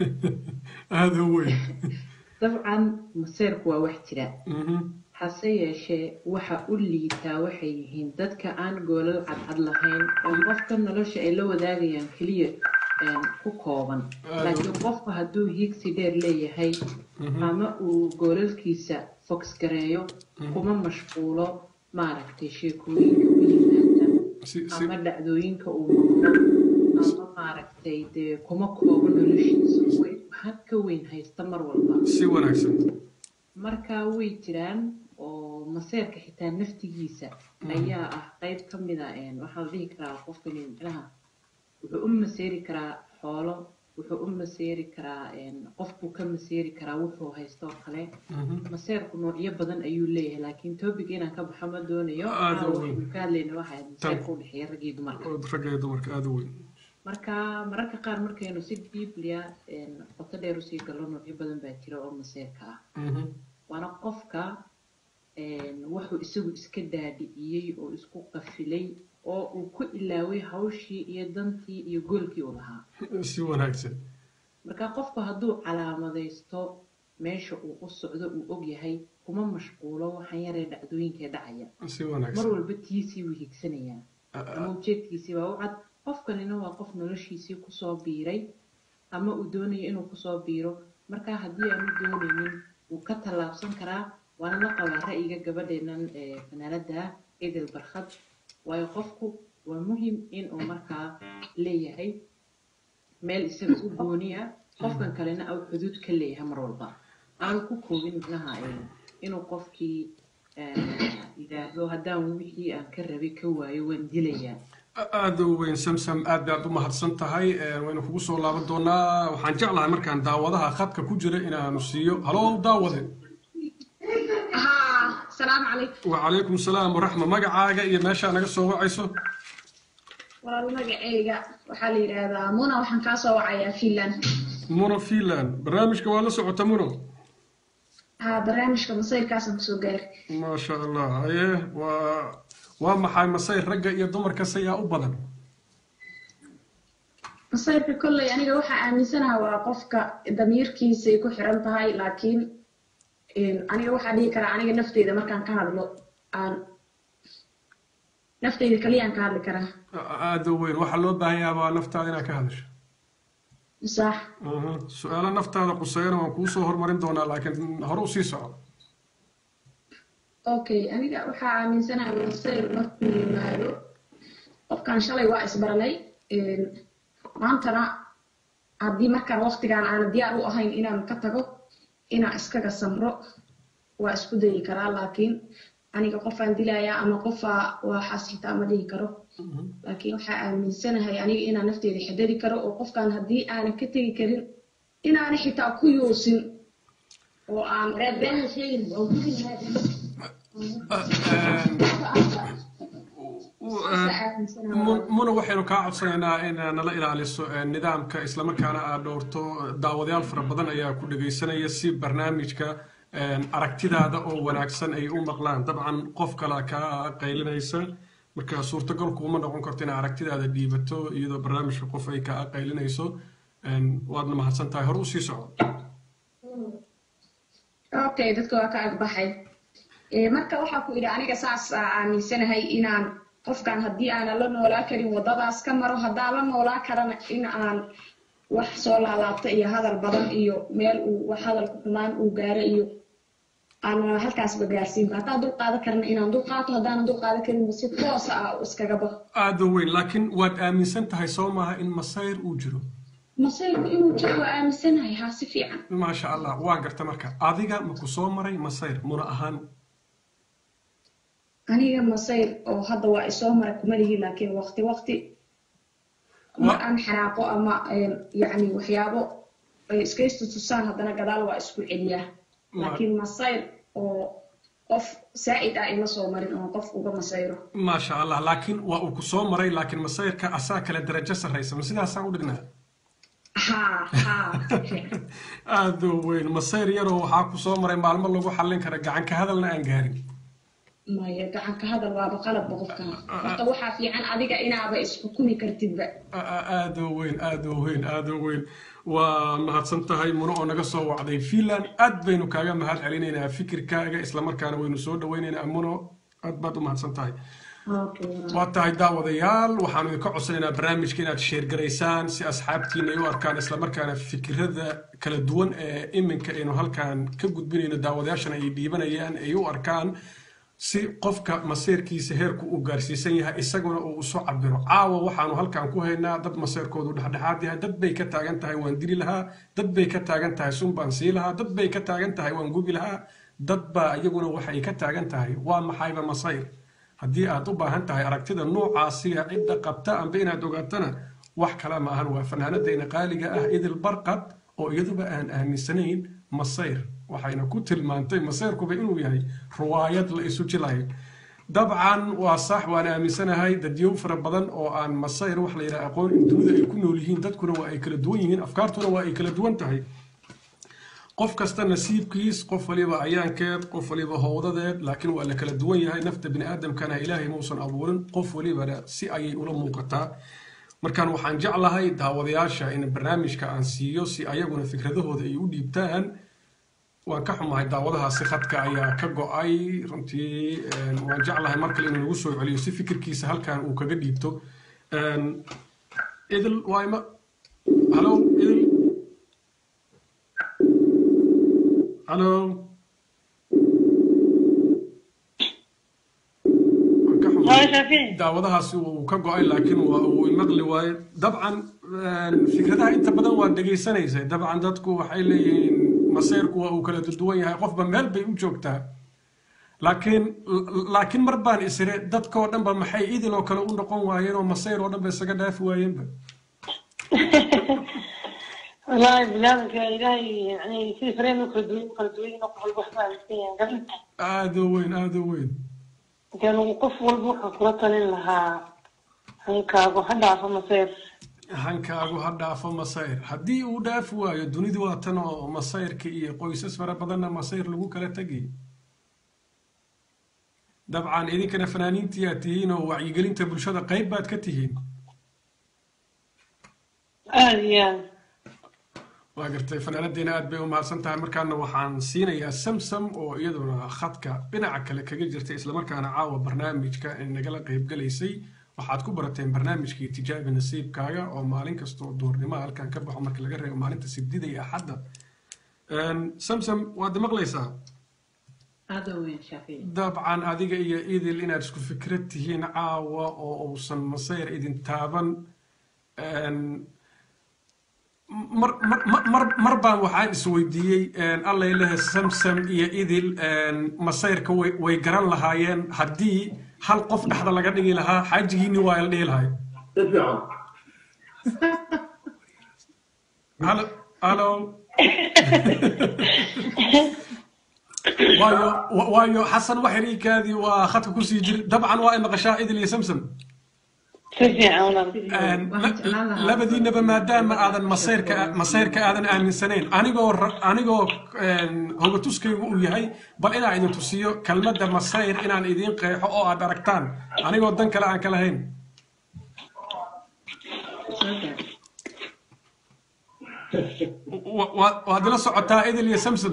aada u weyn dabcan maseerku waa wax jira Mhm. hase yeeshee waxa u liitaa waxay yihiin dadka aan goolal cadcad lahayn oo qofka nolosha ay la wadaagayaan keliya een, ku kooban Aad u- laakiin qofku hadduu hiigsi dheer leeyahay Mhm. ama uu goolalkiisa fox gareeyo Mhm. kuma mashquulo maaragtay sheekooyinka u yimaada Si- si- ama dhacdooyinka uu maqlo ama maaragtay dee kuma koobo noloshiisa way had ka weyn haysta mar walba si wanaagsan marka way jiraan oo maseerka xitaa naftigiisa ayaa ah qayb ka mid a een, waxaa la dhihi karaa qofkani micnaha wuxuu u maseeri karaa xoolo wuxuu u maseeri karaa een, qofbuu ka maseeri karaa wuxuu haysto oo kale Mhm. maseerku noocyo badan ayuu leeyahay laakiin topic inaan ka baxo ma doonayo Aad u Caawa weyn. waxaynu ka hadlayna waxa ahayd Tan- maseerka u dhexeeya rag iyo dumarka ragga iyo dumarka aada u weyn marka mararka qaar markaynu si deeplia qoto dheer usii gallo noocyo badan baa jira oo maseerka ah Mhm. waana qofka een, wuxuu isagu iska daadiciyey oo isku qafilay oo uu ku ilaaway hawshii iyo dantii iyo goolkii uu lahaa si wanaagsan marka qofku hadduu calaamadaysto meesha uu u socdo uu ogyahay kuma mashquulo waxaan yaree dhacdooyinkee dhacaya si mar wanaagsan walba tiisii wuu higsanayaa ama ujeedkiisii baa u cad qofkanina waa qof noloshiisii kusoo biiray ama uu doonayo inuu kusoo biiro marka haddii aanu doonaynin wuu ka tallaabsan karaa waana la qabaa ra'yiga gabadheenan ee fanaanada edel barkhad waayo qofku waa muhim inuu markaa leeyahay meel isaga u gooniya qofkan kalena au xuduud ka leeyahay mar walba aanu ku koobin micnaha ee, inuu qofkii eh, yidhaahdo haddaan wixii aan ka rabay ka waayo waan dilayaa aada u weyn samsam aad baad u mahadsan tahay Ee, waynu kugu soo laaban doonaa waxaan jeclahay markaan daawadaha khadka ku jira inaanu siiyo halow daawade ها السلام عليكم wacalaykum salaam waraxma magacaaga iyo meeshaa naga soo wacayso والله magacayga waxaa la yidhaahdaa muna waxaan kaa soo wacayaa finland muno finland barnaamijka waa la socota muno haa barnaamijka masayrkaasaan kusoo gaari maasha allah haye waa waa maxay masayr ragga iyo dumarka sayaa u badan masayrka kolley aniga waxaa aaminsanaha waa qofka damiirkiisay ku xiran tahay laakiin een, aniga waxaa dhihi karaa aniga nafteyda markaan ka hadlo aan nafteyda kaliyaan ka hadli karaa aada u weyn waxaa loo baahan yahay baa naftaada inaad ka hadasho sax Mhm. su-aalo naftaada quseeyana waan kuu soo hormarin doonaa laakiin hore usii soco okay aniga waxaa aaminsanaha masayr markuu yimaado qofkan shalay waa isbaranay een, maantana haddii markaan waqtigaan aanan diyaar u ahayn inaan ka tago inaan iskaga samro waa isku dayi karaa laakiin aniga qofaan dilayaa ama qofaa waxaas xitaa ma dhihi karo laakiin waxaa aaminsanahay aniga inaan nafteeda xidadi karo oo qofkan haddii aanan ka tegi karin inaana xitaa ku yuusin oo aan been sheegin oo Mun- muna waxaynu kaa codsanaynaa in nala ilaaliso eh, nidaamka islamarkaana aad dhowrto daawadayaal fara badan ayaa ku dhegaysanaya si barnaamijka eh, aragtidaada oo wanaagsan ay u maqlaan dabcan qof kale kaa qaylinaysa marka suurtagal kuuma noqon karto inaad aragtidaada dhiibato iyadoo barnaamijka qof ay kaa qaylinayso Eh, waadna mahadsan tahay hore usii soco okay dadka waa ka agbaxay Eh, marka waxaa ku idhi aniga saas aa aaminsanahay inaan qofkan haddii aanan la noolaa karin waddadaas ka maro haddaan la noolaa karana in aan wax soo laalaabta iyo hadal badan iyo meel uu wax hadal ku xumaan uu gaaro iyo aan halkaasba gaarsiin haddaan dul qaadan karana inaan dul qaato haddaanan dul qaadan karin si toosa ah iskaga baxo aada u weyn laakiin waad aaminsan tahay soo maaha in masayr uu jiro masayrku inuu jiro waa aaminsanahay haa si fiican maasha allah waan garta marka adiga maku soo maray masayr muna ahaan aniga masayr oo hadda waa isoo mara kuma lihi laakiin waqti waqti mar aan xanaaqo ama een, yacni waxyaabo ay iska istutusaan haddana gadaal waa isku celiyaa laakiin masayr oo qof saa'id ah ima soo marin oon qof uga masayro maasha allah laakiin waa uu ku soo maray laakiin masayrka asaa kale darajo sarraysa ma sidaasaan u dhignaa haa haa aada u weyn masayr yaroo waxaa ku soo maray maalmo lagu xallin kara gacan ka hadalna aan gaarin maya gacan ka hadal waaba qalabba qofkan horta waxaa fiican adiga inaaba isxukumi kartidba aada u weyn aada u weyn aada u weyn waa mahadsan tahay muno oo naga soo wacday finland aad baynu kaaga mahad celinaynaa fikirkaaga islamarkaana waynu soo dhawaynaynaa muno aad baad u mahadsan tahay waa tahay daawadayaal waxaanu idinka codsanaynaa barnaamijka inaad sheergaraysaan si asxaabtiina ay u arkaan islamarkaana fikirada kala duwan ee iminka aynu halkan ka gudbinayno daawadayaashana ay dhiibanayaan ay u arkaan si qofka maseerkiisa heerku uu gaarsiisan yahay isaguna uu isu cabiro caawa waxaanu halkan ku haynaa dad maseerkoodu dhexdhexaad yahay dad bay ka taagan tahay waan dili lahaa dad bay ka taagan tahay sun baan sii lahaa dad bay ka taagan tahay waan gubi lahaa dad baa iyaguna waxay ka taagan tahay waa maxayba masayr haddii aad u baahan tahay aragtida noocaasiga cidda qabta amba inaad ogaatana wax kale ma ahan waa fanaanadayna qaaliga ah idil barqad oo iyaduba aan aaminsanayn masayr waxayna ku tilmaantay masayrkuba inuu yahay ruwaayad la isu jilayo dabcan waa sax waan aaminsanahay dadyow fara badan oo aan masayr wax la yidhaha aqoon in dunida ay ku nool yihiin dadkuna waa ay kala duwan yihiin afkaartuna waa ay kala duwan tahay qof kasta nasiibkiis qof waliba ayaankeed qof waliba howdadeed laakiin waa la kala duwan yahay nafta bini aadamkana ilaahay mausan abuurin qof walibana si ayay ula muuqataa markaan waxaan jeclahay daawadayaasha in barnaamijka aan siiyo si ayaguna fikradahooda ay u dhiibtaan waan ka xumahay daawadahaasi khadka ayaa ka go-ay runtii waan jeclahay mar kale inuu nagu soo celiyo si fikirkiisa halkan uu kaga dhiibto idil waayma halo idil halo daawadahaasi uu ka go-ay laakiin uu imaqli waaye dabcan fikradaha inta badan waa dhegaysanaysay dabcan dadku waxay leeyihiin masayrku waa uu kala duwan yahay qofba meel bay u joogtaa laakiin laakiin mar baan isire dadkoo dhanba maxay idil oo kale u noqon waayeen oo masayr oo dhanba isaga dhaafi waayeenba والله بلادك إلهي يعني في فريم كردوين كردوين وقف البحث عن السيان aada u weyn aada u weyn كانوا وقف والبحث كلطن لها هنكاغو حدا عفا مصير hankaagu ha dhaafo masayr haddii uu dhaafi waayo dunidu waa tan oo masayrka iyo qoysas fara badanna masayr lagu kala tegay dabcan idinkana fanaaniintii aad tihiin oo wacyigelinta bulshada qayb baad ka tihiin aad iyo aad waa gartay fanaanadeena aad bay u mahadsan tahay markaana waxaan siinayaa samsam oo iyaduna khadka dhinaca kale kaga jirtay islamarkaana caawa barnaamijka nagala qaybgalaysay waxaad ku barateen barnaamijkii tijaabi nasiibkaaga oo maalin kastoo duurnimo halkan ka baxo marka laga reebo maalinta sibdida iyo axadda samsam waad maqlaysaa dabcan adiga iyo idil inaad isku fikrad tihiin caawa oo uusan masayr idin taaban mar mar mar baan waxaan isweydiiyey allay lehe samsam iyo idil masayrka way way garan lahaayeen haddii hal qof dhexda laga dhigi lahaa xaajigiini waa la dhihi lahay halo halo waayo waayo xasan waxiriikaadii waa khadka kusii jiri dabcan waa ay maqashaa idil iyo samsam labadiinaba maadaama aadan masayrka masayrka aadan aaminsanayn anigoo anigoo hogatuskaygu uu yahay bal inaan idin tusiyo kelmadda masayr inaan idiin qeexo oo aad aragtaan anigoo dan kale aan ka lahayn waad ila socotaa idil iyo samsam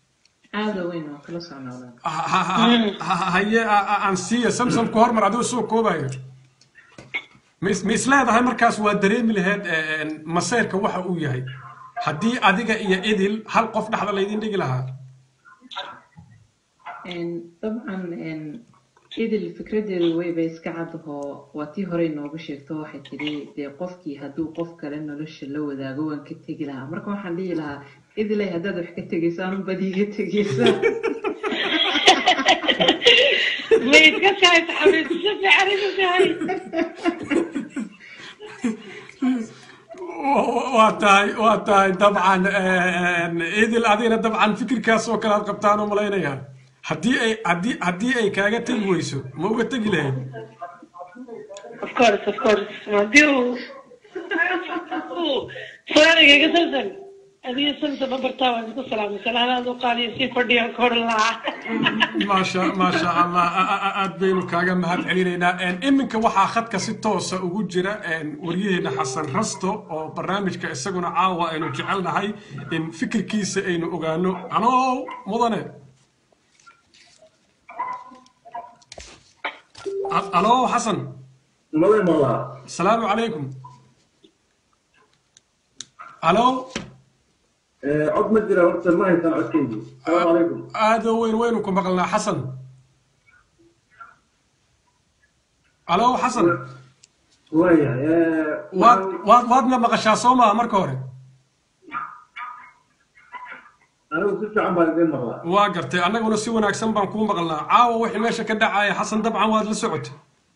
haye aan siiya samsamku hormar adigu soo koobayo ma isleedahay markaas waa dareemi lahayd masayrka waxa uu yahay haddii adiga iyo idil hal qof dhexda laydin dhigi lahaa dabcan idil fikradeedu wayba iska cadahoo waa tii horey noogu sheegto waxay tidhi dee qofkii hadduu qof kale nolosha la wadaago waan ka tegi lahaa marka waxaan dhihi lahaa idilay haddaad wax ka tegaysaan unbad iiga tegaysaa ميت كسر حبيت شوفي عرفت هاي waa tahay waa tahay dabcan idil adigana dabcan fikirkaas oo kale aad qabtaan oo malaynayaa haddii ay haddii haddii ay kaaga tegi weyso ma uga tegi lahayd of course of course haddii uu su'aaliga samsan adiga samsan ma bartaa waan isku salaamay salaanaad u qaadiyo sii fadhiya kor lahaa maasha maasha allah a- a- a- aad baynu kaaga mahad celinaynaa Een, iminka waxaa khadka si toosa ugu jira een, waryaheena xasan rasto oo barnaamijka isaguna caawa aynu jecelnahay in fikirkiisa aynu ogaano anow mudane A- alo xasan asalaamu calaykum alo cod ma jira horta ma haysan codkeydii asalaamu calaykum aada weyn waynu ku maqalnaa xasan alo xasan waayahay waad waad waadna maqashaa soo maha marka hore anigu si fiican baan idin maqlaa waa gartay annaguna si wanaagsan baan kuu maqalnaa caawa wixii meesha ka dhacaya xasan dabcan waad la socotay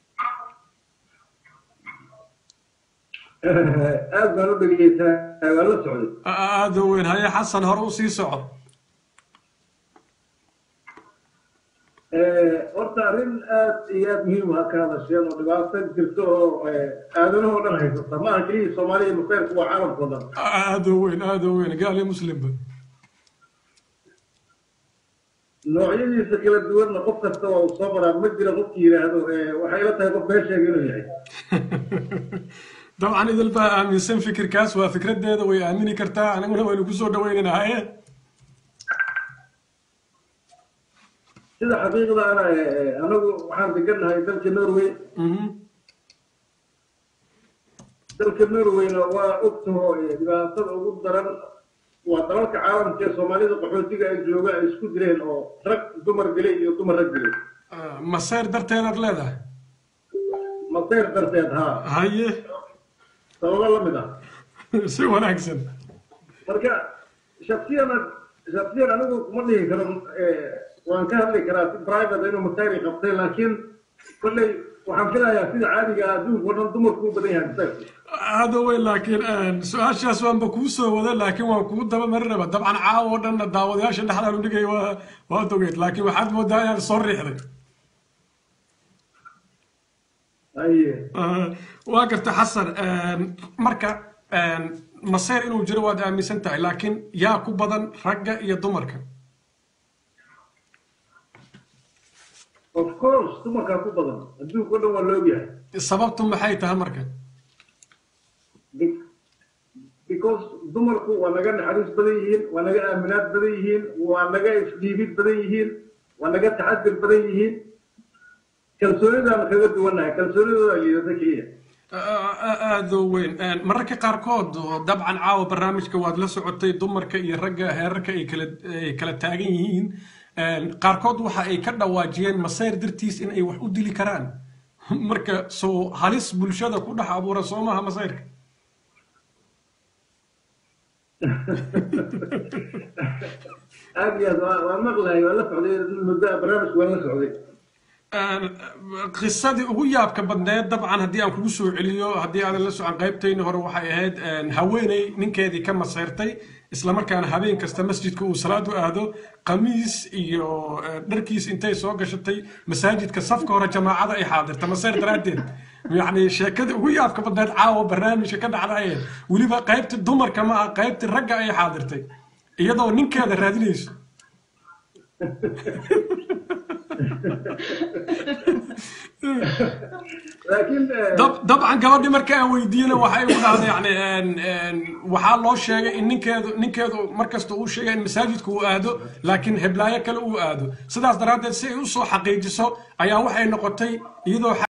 aad baan u dhegeysaa waa la socday aada weyn haye xasan hore u sii soco horta arrin aad iyo aad muhiim ah ka hadasheen oo dhibaato jirto oo aadanahoo dhan haysata ma aha keliya soomaaliya maseerku waa caalamkao dhan aada weyn aada weyn gaal iyo muslimba noocyadiisa kala duwanna qof kasta waa uu soo maraa ma jira qofki yidhaahdo waxay ila tahay qof been sheega inuu yahay dabcan idil baa aaminsan fikirkaas waa fikradeeda way aamini kartaa anaguna waynu kusoo dhawaynaynaa haye sida xaqiiqda ana anagu waxaan degannahay dalka norway dalka norwayna waa ogtaho dhibaatada ugu daran waa dalalka caalamka ee soomaalida qaxootiga ay jooga ay isku direen oo rag dumar dilay iyo dumar rag dilay masayr darteedaad leedahay masayr darteed haa haye sababo la mid ah si wanaagsan marka shaksiyan shaksiyan anigu kuma dhihi karo waan ka hadli karaa si private inuu masayri qabtay laakiin kolley waxaan filayaa sida caadiga ah adduunka oo dhan dumarku u badan yahay masayr aada weyn laakiin su-aashaas waanba kuu soo wada laakiin waan kugu daba marinaba dabcan caawa oo dhanna daawadayaasha dhexdaan u dhigay waa waa dogeyd laakiin waxaad moodaa inaad soo riixday waa garta xasan marka maseer inuu jiro waad aaminsan tahay laakiin yaa ku badan ragga iyo dumarka of course dumarkaa ku badan adduunka o dhan waa la ogyahay sababtu maxay tahay marka because dumarku waa naga naxariis badan yihiin waa naga aaminaad badan yihiin waa naga isdhiibid badan yihiin waa naga taxadir badan yihiin kalsoonidaan kaga duwannahay kalsoonidooda liidata keliya aada weyn mararka qaarkood dabcan caawa barnaamijka waad la socotay dumarka iyo ragga heerarka ay kala ay kala taagan yihiin qaarkood waxa ay ka dhawaajiyeen masayr dartiis in ay wax u dili karaan marka soo halis bulshada ku dhex abuura soo maaha masayrka aad iyo aad waa maqlahay waa la socday muddo barnaamijka waa la socday qisadii ugu yaabka badneed dabcan haddii aan kugu soo celiyo haddii aadan la socon qaybtayni hore waxay ahayd haweeney ninkeedii ka maseyrtay islamarkaana habeen kasta masjidka uu salaad u aado qamiis iyo dharkiis intay soo gashatay masaajidka safka hore jamaacada ay xaadirta maseyr daraaddeed yacni sheekadii ugu yaabka badneed caawa barnaamijka ka dhacdaye weliba qaybtii dumarka ma ah qaybtii ragga ay xaadirtay iyadoo ninkeeda raadinayso dabcan gabadhii marka aan weydiiyena waxay u dhahday yani waxaa loo sheegay in ninkeedu ninkeedu markasta uu sheegay in masaajidku uu aado laakiin heblaayo kale uu aado sidaas daraaddeed si ay usoo xaqiijiso ayaa waxay noqotay iyadoo